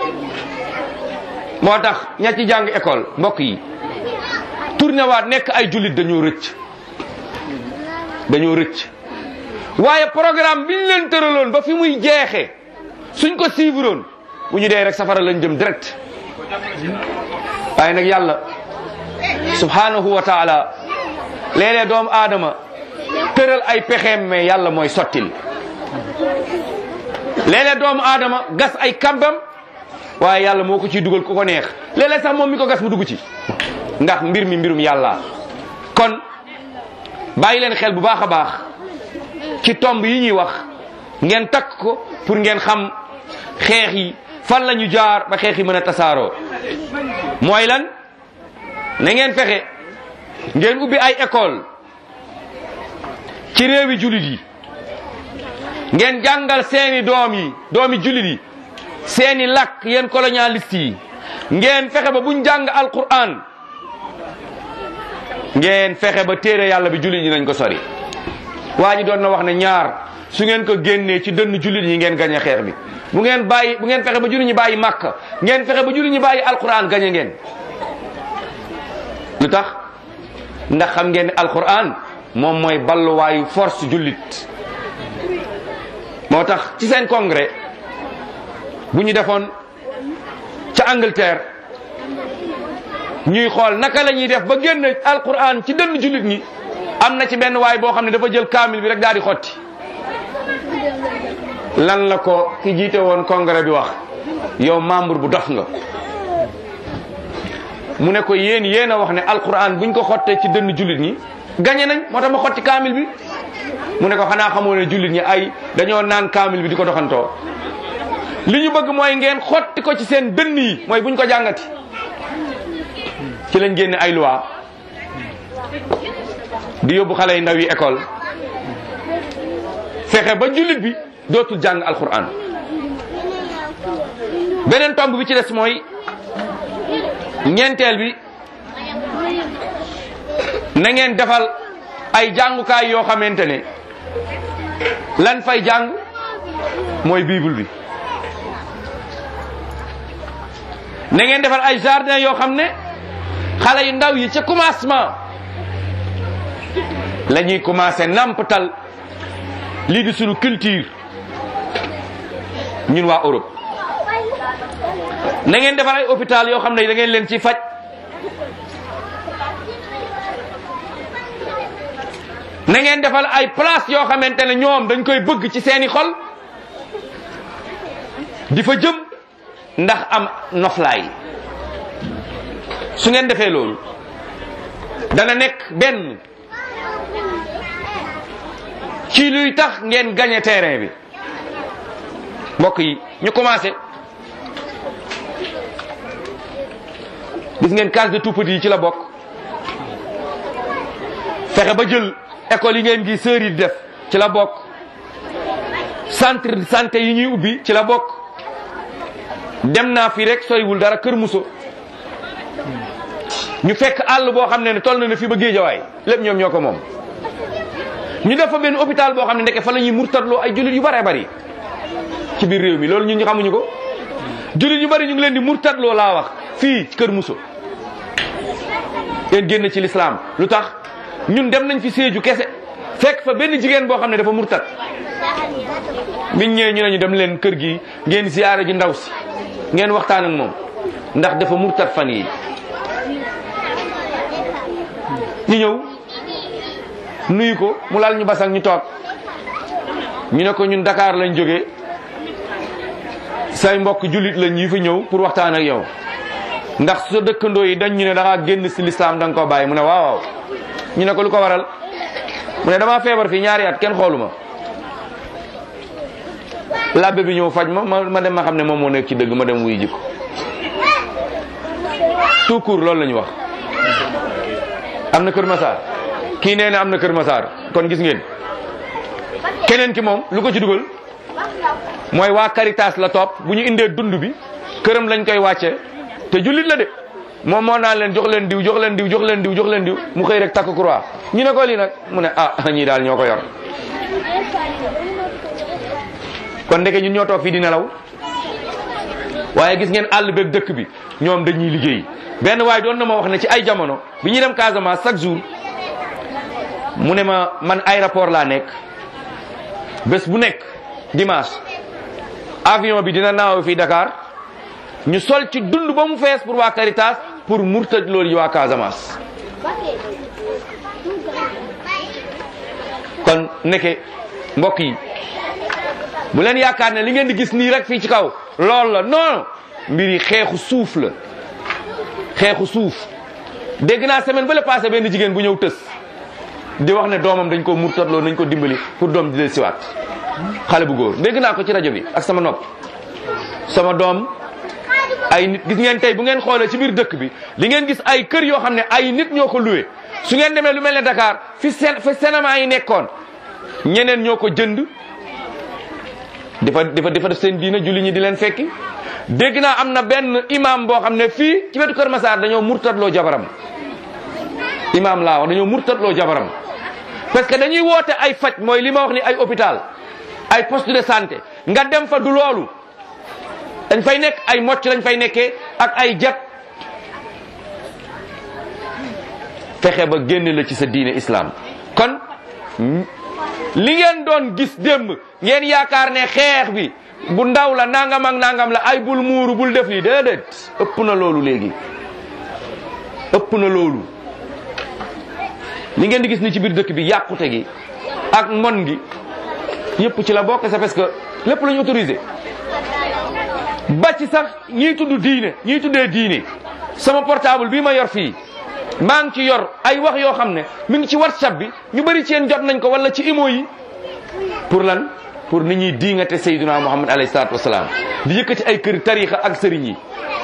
moo tax ña ci jàng école mbokk yi tourné waat nekk ay jullit dañoo rëcc dañoo rëcc waaye programme bi ñu leen tëraloon ba fi muy jeexee suñ ko suivroon bu ñu dee rek safara lañ jëm direct waaye nag yàlla subhanahu wa taala léeg-léeg doomu aadama tëral ay pexeem mais yàlla mooy sottil léeg-léeg doomu aadama gas ay kambam waaye yàlla moo ko ciy dugal ku ko neex léeg-léeg sax moom mi ko gas mu dugg ci ndax mbir mi mbirum yàlla kon bàyyi leen xel bu baax a baax ci tomb yi ñuy wax ngeen takk ko pour ngeen xam xeex yi fan la ñu jaar ba xeex yi mën a tasaaroo mooy lan na ngeen fexe ngeen ubbi ay école ci réewi jullit yi ngeen jàngal seeni doom yi doomi jullit yi seeni làkk yéen colonialiste yi ngeen fexe ba buñ jàng alquran ngeen fexe ba téere yàlla bi jullit ñi nañ ko sori waa ji doon na wax ne ñaar su ngeen ko génnee ci dënn jullit ñi ngeen gañe xeex bi bu ngeen bàyyi bu ngeen fexe ba jullit ñi bàyyi màkk ngeen fexe ba jullit ñi bàyyi alquran gañe ngeen lu tax ndax xam ngeen ne alquran moom mooy balluwaayu force jullit moo tax ci seen congrès bu ñu defoon ca Angleterre ñuy xool naka la ñuy def ba génn alquran ci dënn jullit ñi am na ci benn waay boo xam ne dafa jël kaamil bi rek daal di xotti lan la ko ki jiite woon congrès bi wax yow membre bu dof nga mu ne ko yéen yéen a wax ne alquran buñ ko xottee ci dënn jullit ñi gañe nañ moo tax ma xotti kaamil bi mu ne ko xanaa xamoo ne jullit ñi ay dañoo naan kaamil bi di ko doxantoo li ñu bëgg mooy ngeen xotti ko ci seen dënn yi mooy buñ ko jàngati ci lañ génne ay loi di yóbbu xale yu ndaw yi école fexe ba jullit bi dootul jàng alquran beneen tomb bi ci des mooy ñeenteel bi na ngeen defal ay jàngukaay yoo xamante ne lan fay jàng mooy bible bi na ngeen defal ay jardin yoo xam ne xale yu ndaw yi ca commencement la ñuy commencé nampatal lii di sunu culture ñun waa Europe na ngeen defal ay hôpital yoo xam ne da ngeen leen ci faj na ngeen defal ay place yoo xamante ne ñoom dañ koy bëgg ci seeni xol di fa jëm ndax am noflaay su ngeen defee loolu dana nekk benn ci luy tax ngeen gagné terrain bi mbokk yi ñu commencé gis ngeen case de tout petit yi ci la bokk fexe ba jël école yi ngeen gi sœurs yi di def ci la bokk centre de santé yi ñuy ubbi ci la bokk dem naa fi rek soriwul dara kër muso ñu fekk àll boo xam ne ne toll na ne fi ba géejawaay lépp ñoom ñoo ko moom ñu def fa benn hôpital boo xam ne ndeke fa la ñuy murtatloo ay jullit yu bëree bëri ci biir réew mi loolu ñun ñu xamuñu ko jullit yu bëri ñu ngi leen di murtatloo laa wax fii ci kër muso ngeen génn ci lislaam lu tax ñun dem nañ fi séeju kese fekk fa benn jigéen boo xam ne dafa murtat biñ ñëwee ñu ne ñu dem leen kër gi ngeen ziyaare ji ndaw si ngeen waxtaan ak moom ndax dafa murtat fan yi ñu ñëw nuyu ko mu laal ñu basang ñu toog ñu ne ko ñun Dakar lañ jógee say mbokk jullit lañ yi fi ñëw pour waxtaan ak yow ndax sa dëkkandoo yi dañ ñu ne da ngaa génn si lislaam da nga koo bàyyi mu ne waaw waaw ñu ne ko lu ko waral mu ne damaa feebar fii ñaari at kenn xooluma labbe bi ñëw faj ma ma ma dem ma xam ne moom moo nekk ci dëgg ma dem wuy jikko tout court loolu la ñu wax am na Kër Massar kii nee na am na Kër Massar kon gis ngeen keneen ki moom lu ko ci dugal mooy waa Caritas la topp bu ñu indee dund bi këram lañ koy wàcce te jullit la de moom moo naan leen jox leen diw jox leen diw jox leen diw jox leen diw mu xëy rek takk croix ñu ne ko lii nag mu ne ah ñii daal ñoo ko yor kon ndeke ñun ñoo toog fii di nelaw waaye gis ngeen àll beeg dëkk bi ñoom dañuy liggéey benn waaye doon na ma wax ne ci ay jamono bi ñuy dem Casamance chaque jour mu ne ma man aéroport laa nekk bés bu nekk dimanche avion bi dina naaw fii Dakar ñu sol ci dund ba mu fees pour waa Caritas pour murtaj loolu yi waa Casamance kon nekke mbokk yi bu leen yaakaar ne li ngeen di gis nii rek fii ci kaw loolu la non mbir yi xeexu suuf la xeexu suuf dégg naa semaine ba la passé benn jigéen bu ñëw tës di wax ne doomam dañ ko murtatloo nañ ko dimbali pour doom di leen siwaat xale bu góor dégg naa ko ci rajo bi ak sama nopp sama doom ay nit gis ngeen tey bu ngeen xoolee ci biir dëkk bi li ngeen gis ay kër yoo xam ne ay nit ñoo ko loué su ngeen demee lu mel ne Dakar fi seen fi cinéma yi nekkoon ñeneen ñoo ko jënd dafa dafa dafa def seen diina julli ñi di leen fekki dégg naa am na benn imam boo xam ne fii ci wetu Kër Massar dañoo murtatloo jabaram imam laa wax dañoo murtatloo jabaram parce que dañuy woote ay faj mooy li ma wax ni ay hôpital ay poste de santé nga dem fa du loolu dañ fay nekk ay mocc lañ fay nekkee ak ay jat fexe ba génne la ci sa diine islam kon li ngeen doon gis démb ngeen yaakaar ne xeex bi bu ndaw la nangam ak nangam la ay bul muuru bul def lii déedéet ëpp na loolu léegi ëpp na loolu li ngeen di gis ni ci biir dëkk bi yàqute gi ak mbon gi yëpp ci la bokk c'est parce que lépp la ñu autorisé ba ci sax ñiy tudd diine ñiy tuddee diine sama portable bii ma yor fii maa ngi ci yor ay wax yoo xam ne mi ngi ci whatsapp bi ñu bëri ci yéen jot nañ ko wala ci imo yi pour lan pour nit ñi diingate sayyiduna muhammad alayhi salaatu wasalaam di yëkkati ay kër tarixa ak sëriñ yi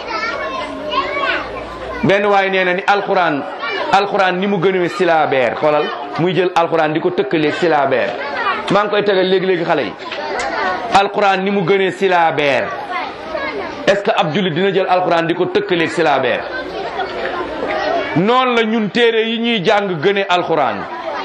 benn waaye nee na ni alxuraan alxuraan ni mu gënee silabeer xoolal muy jël alxuraan di ko tëkkaleeg silabeer maa ngi koy tegal léegi-léegi xale yi alxuraan ni mu gënee silabeer est-ce que ab jullit dina jël alxuraan di ko tëkkaleeg silabeer noonu la ñun téere yi ñuy jàng gëne alxuraan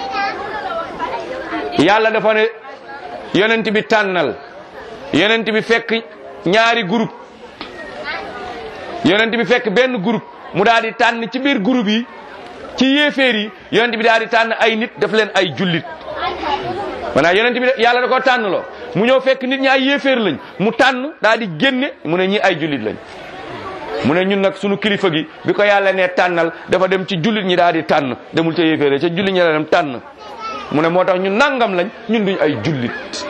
yàlla dafa ne yonent bi tànnal yonent bi fekk ñaari groupe yonent bi fekk benn groupe mu daal di tànn ci biir groupe yi ci yéeféer yi yonent bi daal di tànn ay nit def leen ay jullit maanaam yonent bi yàlla da ko tànn loo mu ñëw fekk nit ñi ay yéeféer lañ mu tànn daal di génne mu ne ñi ay jullit lañ mu ne ñun nag sunu kilifa gi bi ko yàlla ne tànnal dafa dem ci jullit ñi daal di tànn demul ca yéeféer ca jullit ñi la dem tànn mu ne moo tax ñun nangam lañ ñun duñ ay jullit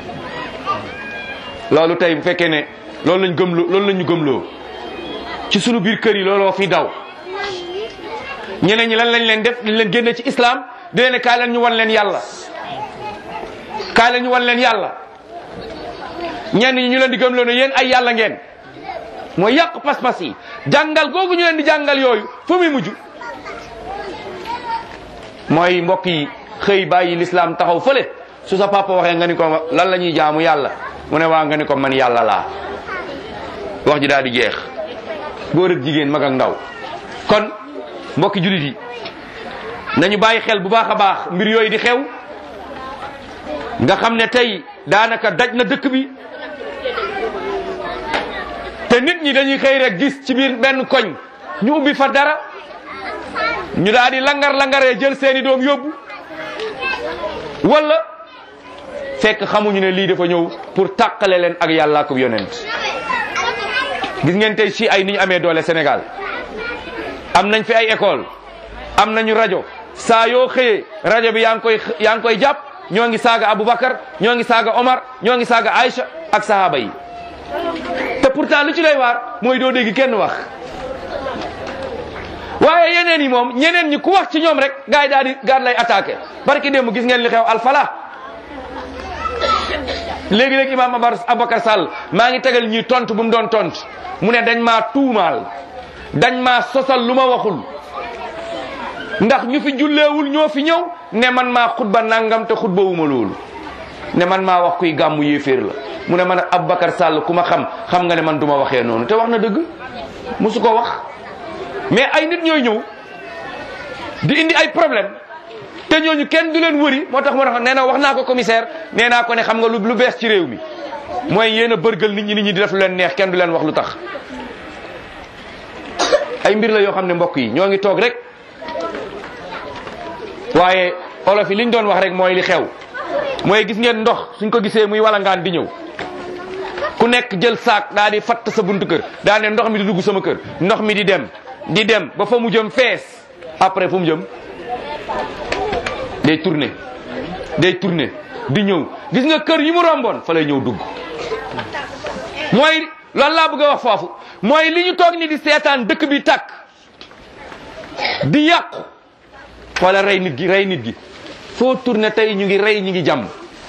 loolu tey bu fekkee ne loolu lañ gëmloo loolu lañ ñu gëmloo ci sunu biir kër yi looloo fi daw ñeneen ñi lan lañ leen def dañ leen génne ci islam di leen ne kaay leen ñu wan leen yàlla kaay leen ñu wan leen yàlla ñenn ñi ñu leen di gëmloo ne yéen ay yàlla ngeen mooy yàq pas-pas yi jàngal googu ñu leen di jàngal yooyu fu muy mujj mooy mbokk yi xëy bàyyi l'islam taxaw fële su sa papa waxee nga ni ko lan la ñuy jaamu yàlla mu ne waa nga ni ko man yàlla laa wax ji daal di jeex góor ak jigéen mag ak ndaw kon mbokki jullit yi nañu bàyyi xel bu baax a baax mbir yooyu di xew nga xam ne tey daanaka daj na dëkk bi te nit ñi dañuy xëy rek gis ci biir benn koñ ñu ubbi fa dara ñu daal di langar langaree jël seeni doom yóbbu wala fekk xamuñu ne lii dafa ñëw pour tàqale leen ak yàlla ak yonent gis ngeen tey si ay ni ñu amee doole Sénégal am nañ fi ay école am nañu rajo saa yoo xëyee rajo bi yaa ngi koy yaa ngi koy jàpp ñoo ngi saaga Aboubacar ñoo ngi saaga Omar ñoo ngi saaga Aïcha ak sahaba yi te pourtant lu ci lay waar mooy doo dégg kenn wax waaye yeneen yi moom ñeneen ñi ku wax ci ñoom rek gars yi daal di gaar lay attaqué barki démb gis ngeen li xew alfala léegi-léegi imaam Aboubacar Sall maa ngi tegal ñuy tontu bu mu doon tontu mu ne dañ maa tuumaal dañ maa sosal lu ma waxul ndax ñu fi julleewul ñoo fi ñëw ne man maa xutba nangam te xutba wuma loolu ne man maa wax kuy gàmmu yéeféer la mu ne man Aboubacar Sall ku ma xam xam nga ne man du ma waxee noonu te wax na dëgg musu ko wax mais ay nit ñooy ñëw di indi ay problème te ñooñu kenn du leen wëri moo tax moo tax nee na wax naa ko commissaire nee naa ko ne xam nga lu lu bees ci réew mi mooy yéen a bërgal nit ñi nit ñi di def lu leen neex kenn du leen wax lu tax ay mbir la yoo xam ne mbokk yi ñoo ngi toog rek waaye olof yi liñ doon wax rek mooy li xew mooy gis ngeen ndox suñ ko gisee muy walangaan di ñëw ku nekk jël saak daa di fatt sa buntu kër daa ne ndox mi di dugg sama kër ndox mi di dem di dem ba fa mu jëm fees après fu mu jëm day tourner day tourner di ñëw gis nga kër yi mu romboon fa lay ñëw dugg mooy loolu laa bëgg a wax foofu mooy li ñu toog ni di seetaan dëkk bi tàkk di yàqu wala rey nit gi rey nit gi foo tourné tey ñu ngi rey ñu ngi jàmm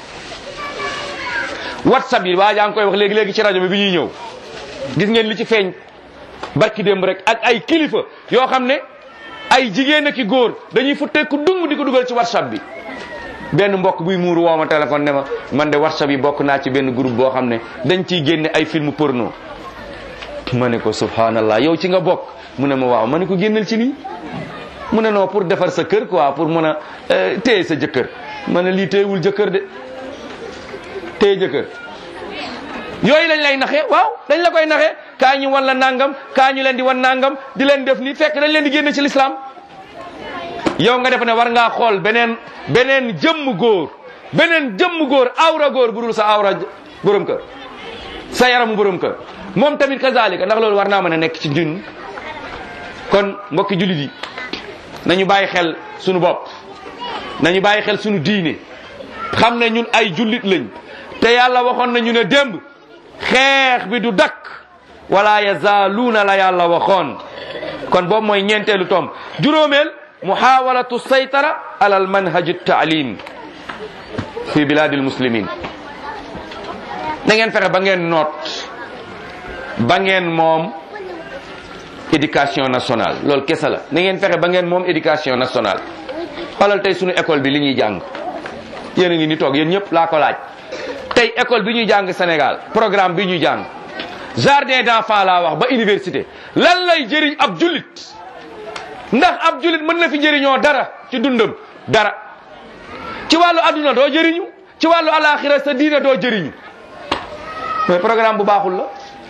whatsapp yi waa jaa ngi koy wax léegi léegi ci rajo bi bi ñuy ñëw gis ngeen li ci feeñ barki démb rek ak ay kilifa yoo xam ne ay jigéen ak i góor dañuy futteeku dung di ko dugal ci whatsapp bi benn mbokk buy muuru woo ma téléphone ne ma man de whatsapp yi bokk naa ci benn groupe boo xam ne dañ ciy génne ay film porno ma ne ko subhanallah yow ci nga bokk mu ne ma waaw ma ne ko génnal ci lii mu ne non pour defar sa kër quoi pour mën a téye sa jëkkër ma ne lii téyewul jëkkër de téye jëkkër yooyu lañ lay naxee waaw dañ la koy naxee kaa ñu wan la nangam kaa ñu leen di wan nangam di leen def ni fekk dañ leen di génne ci lislaam yow nga def ne war ngaa xool beneen beneen jëmm góor beneen jëmm góor awra góor bu dul sa awra borom kër sa yaramu borom kër moom tamit kazalika ndax loolu war naa mën a nekk ci ñun kon mbokki jullit yi nañu bàyyi xel sunu bopp nañu bàyyi xel sunu diine xam ne ñun ay jullit lañ te yàlla waxoon nañu ne démb xeex bi du dakk wala yazaaluuna la yàlla waxoon kon boobu mooy ñeenteelu tom juróomeel muhawalatu saytara ala al manhaj taalim fi biladil muslimin na ngeen fexe ba ngeen noot ba ngeen moom éducation nationale loolu kese la na ngeen fexe ba ngeen moom éducation nationale xoolal tey sunu école bi li ñuy jàng yéen a ngi ni toog yéen ñëpp laa ko laaj tey école bi ñuy jàng Sénégal programme bi ñuy jàng jardin d'enfants laa wax ba université lan lay jëriñ ab jullit ndax ab jullit mën na fi jëriñoo dara ci dundam dara ci wàllu adduna doo jëriñu ci wàllu alaxira sa diine doo jëriñu mais programme bu baaxul la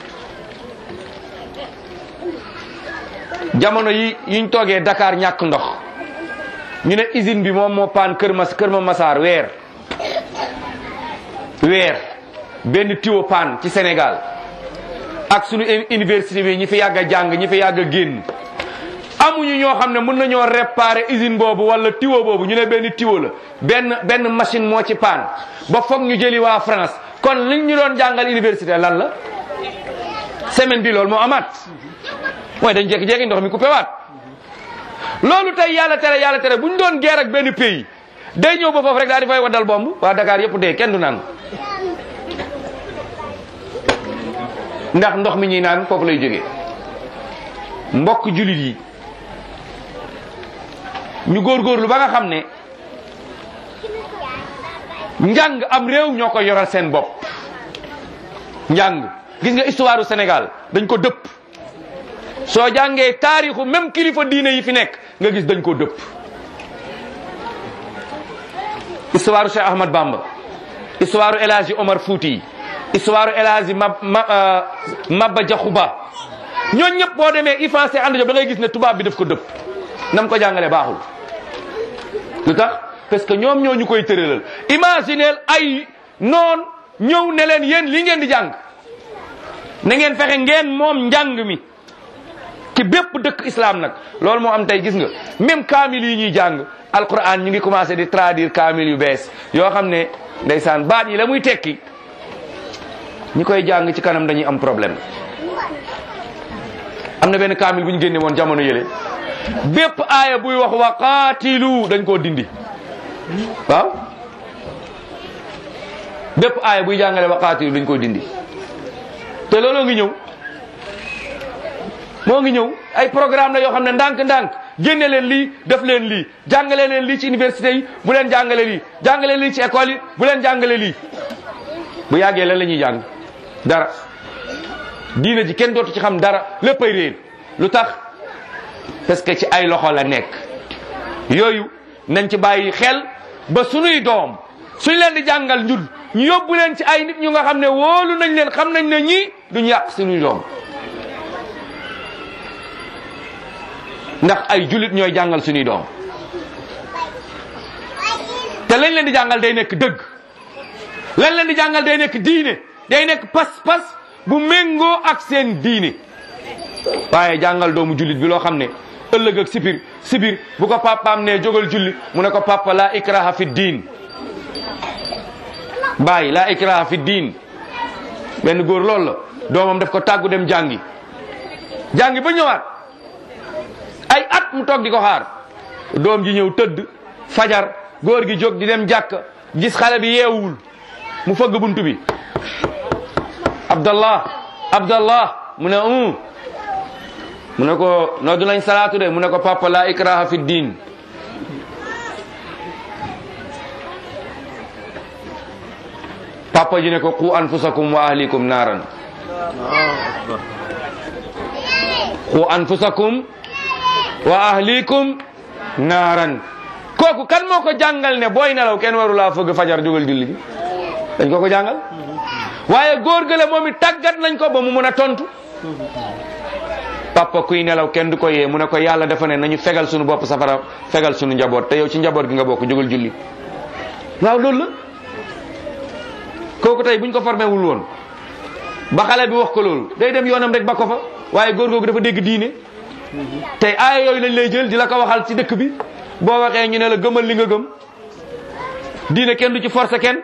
jamono yi yiñ toogee Dakar ñàkk ndox ñu ne usine bi moom moo paan kër mas kër ma masaar weer weer benn tiwo paan ci Sénégal ak sunu université bi ñi fi yàgg a jàng ñi fi yàgg a génn amuñu ñoo xam ne mën nañoo réparer usine boobu wala tiwo boobu ñu ne benn tiwo la benn benn machine moo ci paan ba foog ñu jëli waa France kon liñ ñu doon jàngal université lan la semaine bi loolu moo amaat mooy dañ jékki-jékki ndox mi coupé waat loolu tey yàlla tere yàlla tere bu ñu doon guerre ak benn pays day ñëw ba foofu rek daal di fay waddal bomb waa Dakar yëpp dee kenn du naan ndax ndox mi ñuy naan foofu lay jógee mbokk julit yi ñu góorgóorlu ba nga xam ne njàng am réew ñoo ko yoral seen bopp njàng gis nga histoire du Sénégal dañ ko dëpp soo jàngee taarixu même kilifa diine yi fi nekk nga gis dañ ko dëpp histoire Cheikh Ahmad Bamba histoire El Hadji Omar Fouti histoire El Hadji Mab Maba Diakhou Ba ñooñ ñëpp boo demee ifrancé ànd job da ngay gis ne tubaab bi daf ko dëpp nam ko jàngalee baaxul lu tax parce que ñoom ñoo ñu koy tëralal imagineel ay noon ñëw ne leen yéen li ngeen di jàng na ngeen fexe ngeen moom njàng mi ci bépp dëkk islam nag loolu moo am tey gis nga même kaamil yi ñuy jàng alquran ñu ngi commencé di traduire kaamil yu bees yoo xam ne ndeysaan baat yi la muy tekki ñi koy jàng ci kanam dañuy am problème am na benn kaamil bu ñu génne woon jamono yële bépp aaya buy wax wa qaatilu dañ koo dindi waaw bépp aaya buy jàngale wa qaatilu dañ koo dindi te looloo ngi ñëw moo ngi ñëw ay programme la yoo xam ne ndànk-ndànk génne leen lii def leen lii jàngale leen lii ci université yi bu leen jàngale lii jàngale lii ci école yi bu leen jàngale lii bu yàggee lan la ñuy jàng dara diina ji kenn dootu ci xam dara léppay réer lu tax parce que ci ay loxo la nekk yooyu nañ ci bàyyi xel ba sunuy doom suñ leen di jàngal njul ñu yóbbu leen ci ay nit ñu nga xam ne wóolu nañ leen xam nañ ne ñii duñ yàq sunuy doom ndax ay julit ñooy jàngal sunuy doom te lañ leen di jàngal day nekk dëgg lañ leen di jàngal day nekk diine day nekk pas-pas bu méngoo ak seen diine waaye jàngal doomu jullit bi loo xam ne ëllëg ak sibir sibir bu ko papaam ne jógal julli mu ne ko papa la ikraha fi diin bàyyi la ikraha fi diin benn góor loolu la doomam daf ko tàggu dem jàngi jàngi ba ñëwaat ay at mu toog di ko xaar doom ji ñëw tëdd fajar góor gi jóg di dem jàkk gis xale bi yeewul mu fëgg buntu bi abdallah abdallah mu ne um mu ne ko noddu nañ salaatu de mu ne ko papa la ikraha fi diin papa ji ne ko qu anfusakum wa ahlikum naaran qu anfusakum wa ahlikum naaran kooku kan moo ko jàngal ne booy nelaw kenn waru laa fëgg fajar jógal julli bi dañ ko ko jàngal waaye góor gële moom it tàggat nañ ko ba mu mën a tontu papa kuy nelaw kenn du ko yee mu ne ko yàlla dafa ne nañu fegal suñu bopp safara fegal suñu njaboot te yow ci njaboot gi nga bokk jógal julli waaw loolu la kooku tey buñ ko formé wul woon ba xale bi wax ko loolu day dem yoonam rek ba ko fa waaye góor googu dafa dégg diine tey aaya yooyu lañ lay jël di la ko waxal ci dëkk bi boo waxee ñu ne la gëmal li nga gëm diine kenn du ci forcé kenn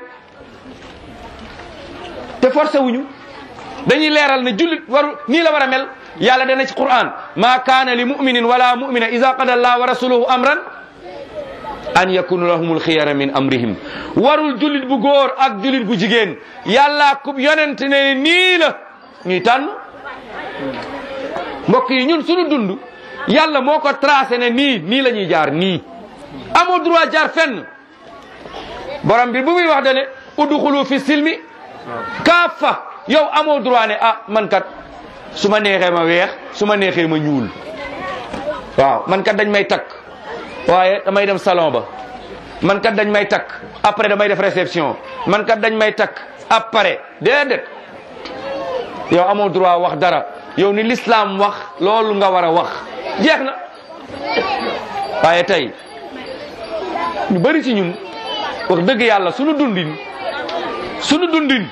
te forcé wuñu dañuy leeral ne jullit waru nii la war a mel yàlla dana ci quran ma kaana li muminin wala mumina ida qada allah wa rasuluhu amran an yakunu lahumul xiyara min amrihim warul jullit bu góor ak jullit bu jigéen yàlla kub yonent ne nii la ñuy tànn mbokk yi ñun suñu dund yàlla moo ko tracé ne nii nii la ñuy jaar nii amoo droit jaar fenn borom bi bu muy wax dane udxulu fi silmi kaafa yow amoo droit ne ah man kat su ma neexee ma weex su ma neexee ma ñuul waaw man kat dañ may takk waaye damay dem salon ba man kat dañ may takk après damay def réception man kat dañ may takk après déedéet yow amoo droit wax dara yow ni l'islam wax loolu nga war a wax jeex na waaye tey ñu bari ci ñun wax dëgg yàlla sunu dundin sunu dundin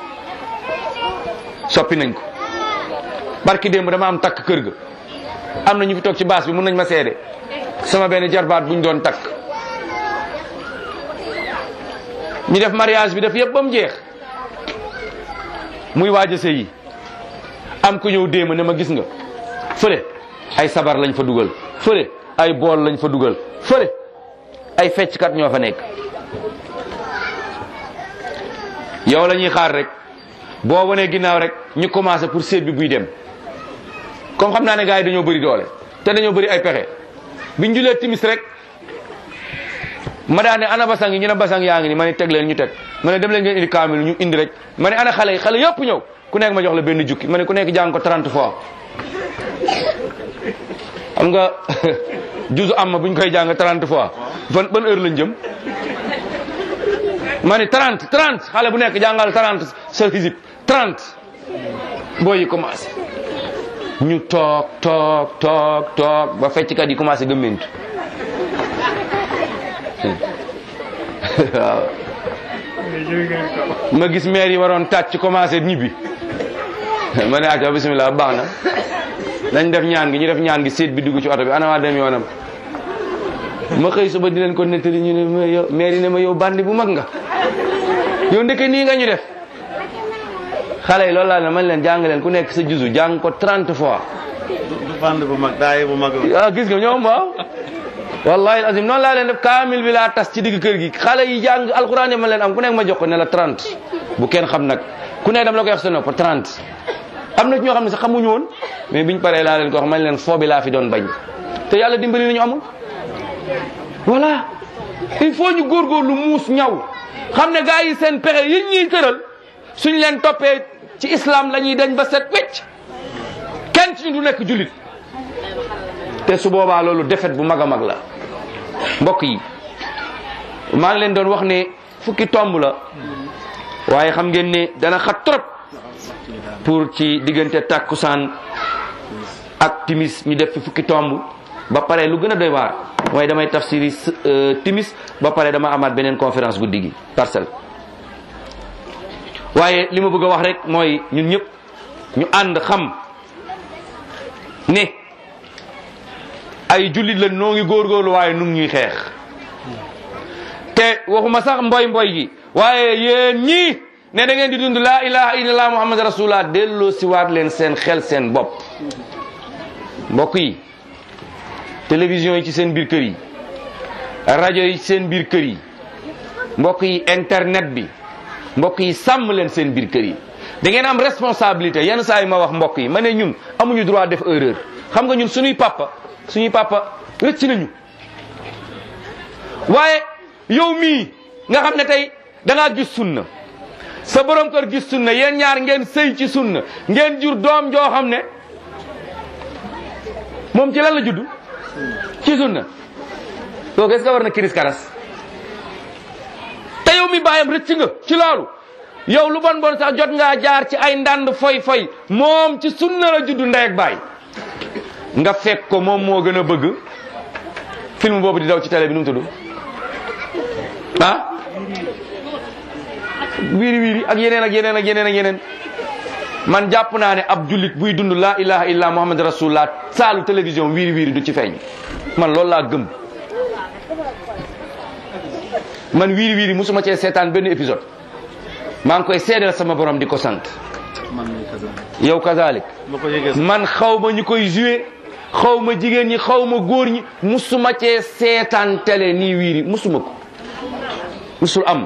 soppi nañ ko barki démb dama am takk kër ga am na ñu fi toog ci baas bi mun nañ ma seede sama benn jarbaat buñ doon takk ñu def mariage bi def yëpp ba mu jeex muy waaj a sëyi am ku ñëw déema ne ma gis nga fële ay sabar lañ fa dugal fële ay bool lañ fa dugal fële ay fecckat ñoo fa nekk yow la ñuy xaar rek boo wanee ginnaaw rek ñu commencé pour seet bi buy dem comme xam naa ne gars yi dañoo bëri doole te dañoo bëri ay pexe biñ julee timis rek ma daa ne ana basang yi ñu ne basang yaa ngi ni ma ne teg leen ñu teg ma ne dem leen ngeen indi kaamil ñu indi rek ma ne ana xale yi xale yëpp ñëw ku nekk ma jox la benn jukki ma ne ku nekk jàng ko 30 fois xam nga juzu am ma buñ koy jàng 30 fois ban ban heure lañ jëm ma ne 30 30 xale bu nekk jàngal 30 sa hizib 30 booy yi commencé ñu toog toog toog toog ba fecckat yi commencé gëmmentu waaw ma gis maire yi waroon tàcc commencé ñibbi ma ne acca bismillah baax na nañ def ñaan gi ñu def ñaan gi seet bi dugg ci oto bi ana waa dem yoonam ma xëy suba di leen ko nettali ñu ne ma yow maire yi ne ma yow bandi bu mag nga yow ndeke nii nga ñu def xale yi loolu laa ne man leen jàng leen ku nekk sa juzu jàng ko 30 fois du band bu mag daay bu mag ah gis nga ñoom waaw wallahi azim noonu laa leen def kaamil bi laa tas ci digg kër gi xale yi jàng alquran ma leen am ku nekk ma jox ko ne la 30 bu kenn xam nag ku nekk dam la koy wax sa nopp 30 am na ci ñoo xam ne sax xamuñu woon mais biñ paree laa leen ko wax man leen foo bi laa fi doon bañ te yàlla dimbali nañu amul voilà il faut ñu góorgóorlu muus ñaw xam ne gars yi seen pexe yi ñuy tëral suñ leen toppee ci islam la ñuy dañ ba set wecc kenn ci ñu du nekk jullit te su boobaa loolu defet bu mag a mag la mbokk yi maa ngi leen doon wax ne fukki tomb la waaye xam ngeen ne dana xat trop pour ci diggante tàkkusaan ak timis ñu def fi fukki tomb ba pare lu gën a doy waar waaye damay tafsiri timis ba pare dama amaat beneen conférence guddi gi parcelle waaye li ma bëgg a wax rek mooy ñun ñëpp ñu ànd xam ne ay jullit la noo ngi góorgóorlu waaye nu ngi ñuy xeex te waxuma sax mboy mboy gi waaye yéen ñii ne da ngeen di dund laa ilaha illallah muhammad rasulullah delloo si waat leen seen xel seen bopp mbokk yi télévision yi ci seen biir kër yi rajo yi ci seen biir kër yi mbokk yi internet bi mbokk yi sàmm leen seen biir kër yi da ngeen am responsabilité yenn saa yi ma wax mbokk yi ma ne ñun amuñu droit def erreur xam nga ñun suñuy papa suñuy papa rëcc nañu waaye yow mii nga xam ne tey da ngaa gis sunna sa borom kër gis sunna yéen ñaar ngeen sëy ci sunna ngeen jur doom joo xam ne moom ci lan la judd ci sunna kooku est-ce que war na kiris karas te yow mi bàyyam rëcc nga ci loolu yow lu bon bon sax jot ngaa jaar ci ay ndànd foy foy moom ci sunna la judd ndey ak baay nga fekk ko moom moo gën a bëgg film boobu di daw ci télé bi nu mu tudd ah wiiri wiiri ak yeneen ak yeneen ak yeneen ak yeneen man jàpp naa ne ab jullit buy dund laa ilaha illa muhammad rasulullah saalu télévision wiiri wiiri du ci feeñ man loolu laa gëm man wiiri wiiri musuma cee seetaan benn épisode maa ngi koy seedal sama borom di ko sant man mii kazaa. yow kazalik ma ko yëgee man xaw ma ñu koy joué xaw ma jigéen ñi xaw ma góor ñi musuma cee seetaan télé nii wiiri musuma ko musul am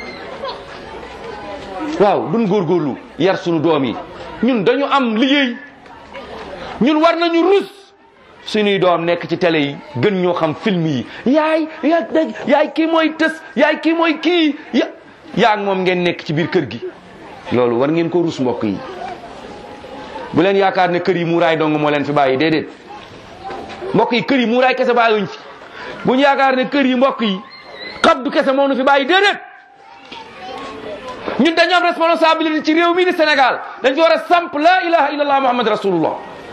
waaw duñ góorgóorlu yar sunu doom yi ñun dañu am liggéey ñun war nañu rus suñuy doom nekk ci télé yi gën ñoo xam film yi yaay ya yaay kii mooy tës yaay kii mooy kii ya yaa ak moom ngeen nekk ci biir kër gi loolu war ngeen ko rus mbokk yi bu leen yaakaar ne kër yi muuraay dong moo leen fi bàyyi déedéet mbokk yi kër yi muuraay kese bàyyiwuñ fi bu ñu yaakaar ne kër yi mbokk yi xabdu kese moo nu fi bàyyi déedéet ñun dañu am responsabilité ci réew mi di Sénégal dañ fi war a samp la ilaha illallah muhammad rasulullah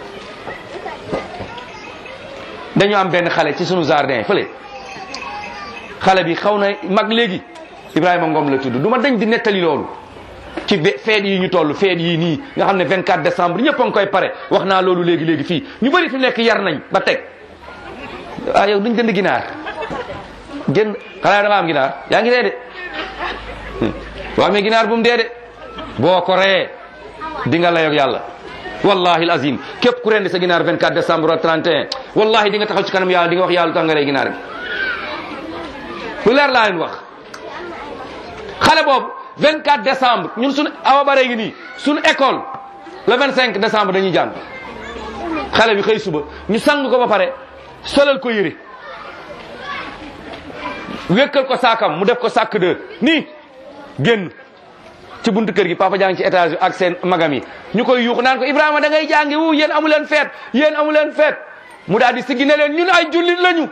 dañu am benn xale ci sunu jardin fële xale bi xaw na mag léegi Ibrahima Ngom la tudd du ma dañ di nettali loolu ci be feet yi ñu toll feet yi nii nga xam ne 24 décembre ñëpp a ngi koy pare wax naa loolu léegi léegi fii ñu bëri fi nekk yar nañ ba teg ah yow duñ jënd ginaar jënd xanaa da nga am ginaar yaa ngi dee de boo amee ginaar bu mu dee de boo ko reyee di nga layoog yàlla wallahi azim képp ku rendi sa ginaar 24 décembre wala 31 wallahi di nga taxaw ci kanam yàlla di nga wax yàlla lu tax nga rey ginaar bi lu leer laa leen wax xale boobu 24 décembre ñun suñu awa bare ngi nii suñu école le 25 décembre dañuy jàng xale bi xëy suba ñu sang ko ba pare solal ko yëre wékkal ko saakam mu def ko sàkk de nii génn ci buntu kër gi papa jàng ci étage bi ak seen magam yi ñu koy yuux naan ko Ibrahima da ngay jàngi wu yéen amu leen feet yéen amu leen feet mu daal di siggi ne leen ñun ay jullit lañu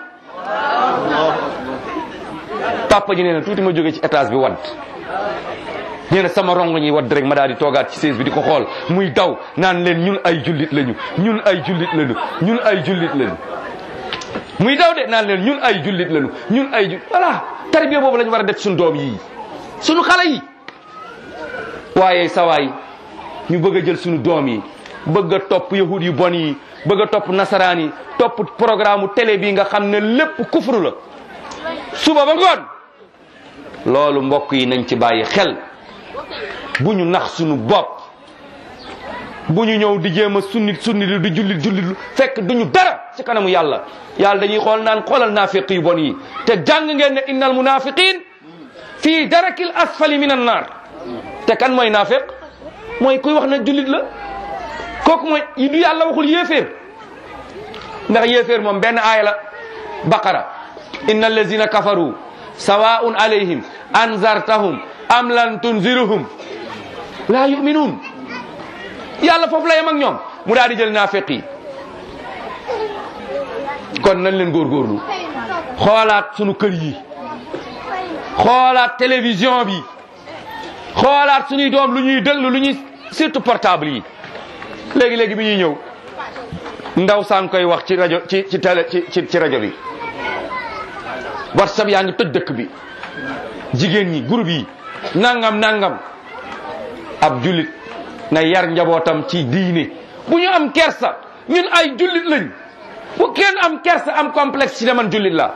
papa ji nee na tuuti ma jóge ci étage bi wadd nee na sama rongo ñi wadd rek ma daal di toogaat ci siis bi di ko xool muy daw naan leen ñun ay jullit lañu ñun ay jullit lañu ñun ay jullit lañu muy daw de naan leen ñun ay jullit lañu ñun ay jullit voilà tarbiya boobu lañu war a def suñu doom yii suñu xale yi waaye sawaay ñu bëgg a jël suñu doom yi bëgg a topp yahud yu bon yi bëgg a topp nasaraan yi topp programme télé bi nga xam ne lépp kufru la suba ba ngoon loolu mbokk yi nañ ci bàyyi xel bu ñu nax suñu bopp bu ñu ñëw di jéem a sunnit sunnit lu di jullit jullit lu fekk duñu dara ci kanamu yàlla yàlla dañuy xool naan xoolal naafiq yu bon yi te jàng ngeen ne innal munafiqin fii darakil asfali min an naar te kan mooy naafiq mooy kuy wax ne jullit la kooku mooy du yàlla waxul yéeféer ndax yéeféer moom benn aaya la baqara inna allazina kafaru sawaun alayhim anzartahum am lan tunziruhum la yuminuun yàlla foofu la yem ak ñoom mu daal di jël naafiq yi kon nañ leen góorgóorlu xoolaat sunu kër yi xoolaat télévision bi xoolaat suñuy doom lu ñuy déglu lu ñuy surtout portable yi léegi léegi bi ñuy ñëw ndaw saa ngi koy wax ci rajo ci ci télé ci ci ci rajo bi whatsapp yaa ngi tëj dëkk bi jigéen ñi groupe yi nangam nangam ab jullit na yar njabootam ci diine bu ñu am kersa ñun ay jullit lañ bu kenn am kersa am complexe ci ne man jullit la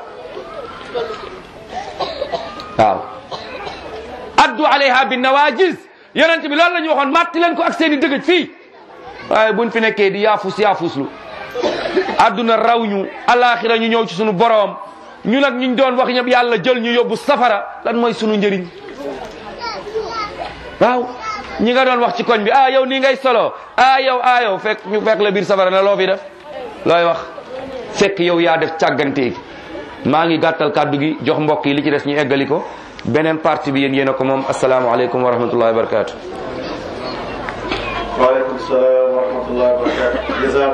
waaw addu alayha bi nawajis yonent bi loolu la ñu waxoon màtti leen ko ak seen i dëgëj fii waaye buñ fi nekkee di yaafus yaafuslu adduna raw ñu alaxira ñu ñëw ci sunu boroom ñu nag ñu doon wax ñëpp yàlla jël ñu yóbbu safara lan mooy sunu njëriñ waaw ñi nga doon wax ci koñ bi ah yow nii ngay solo ah yow ah yow fekk ñu fekk la biir safara na loo fi def looy wax fekk yow yaa def càggante maa ngi gàttal kàddu gi jox mbokk yi li ci des ñu eggali ko beneen partie bi yéen yéen a ko moom asalaamaaleykum wa rahmatullahi wa barakatu waaleykum salaam wa rahmatullahi wa barakatu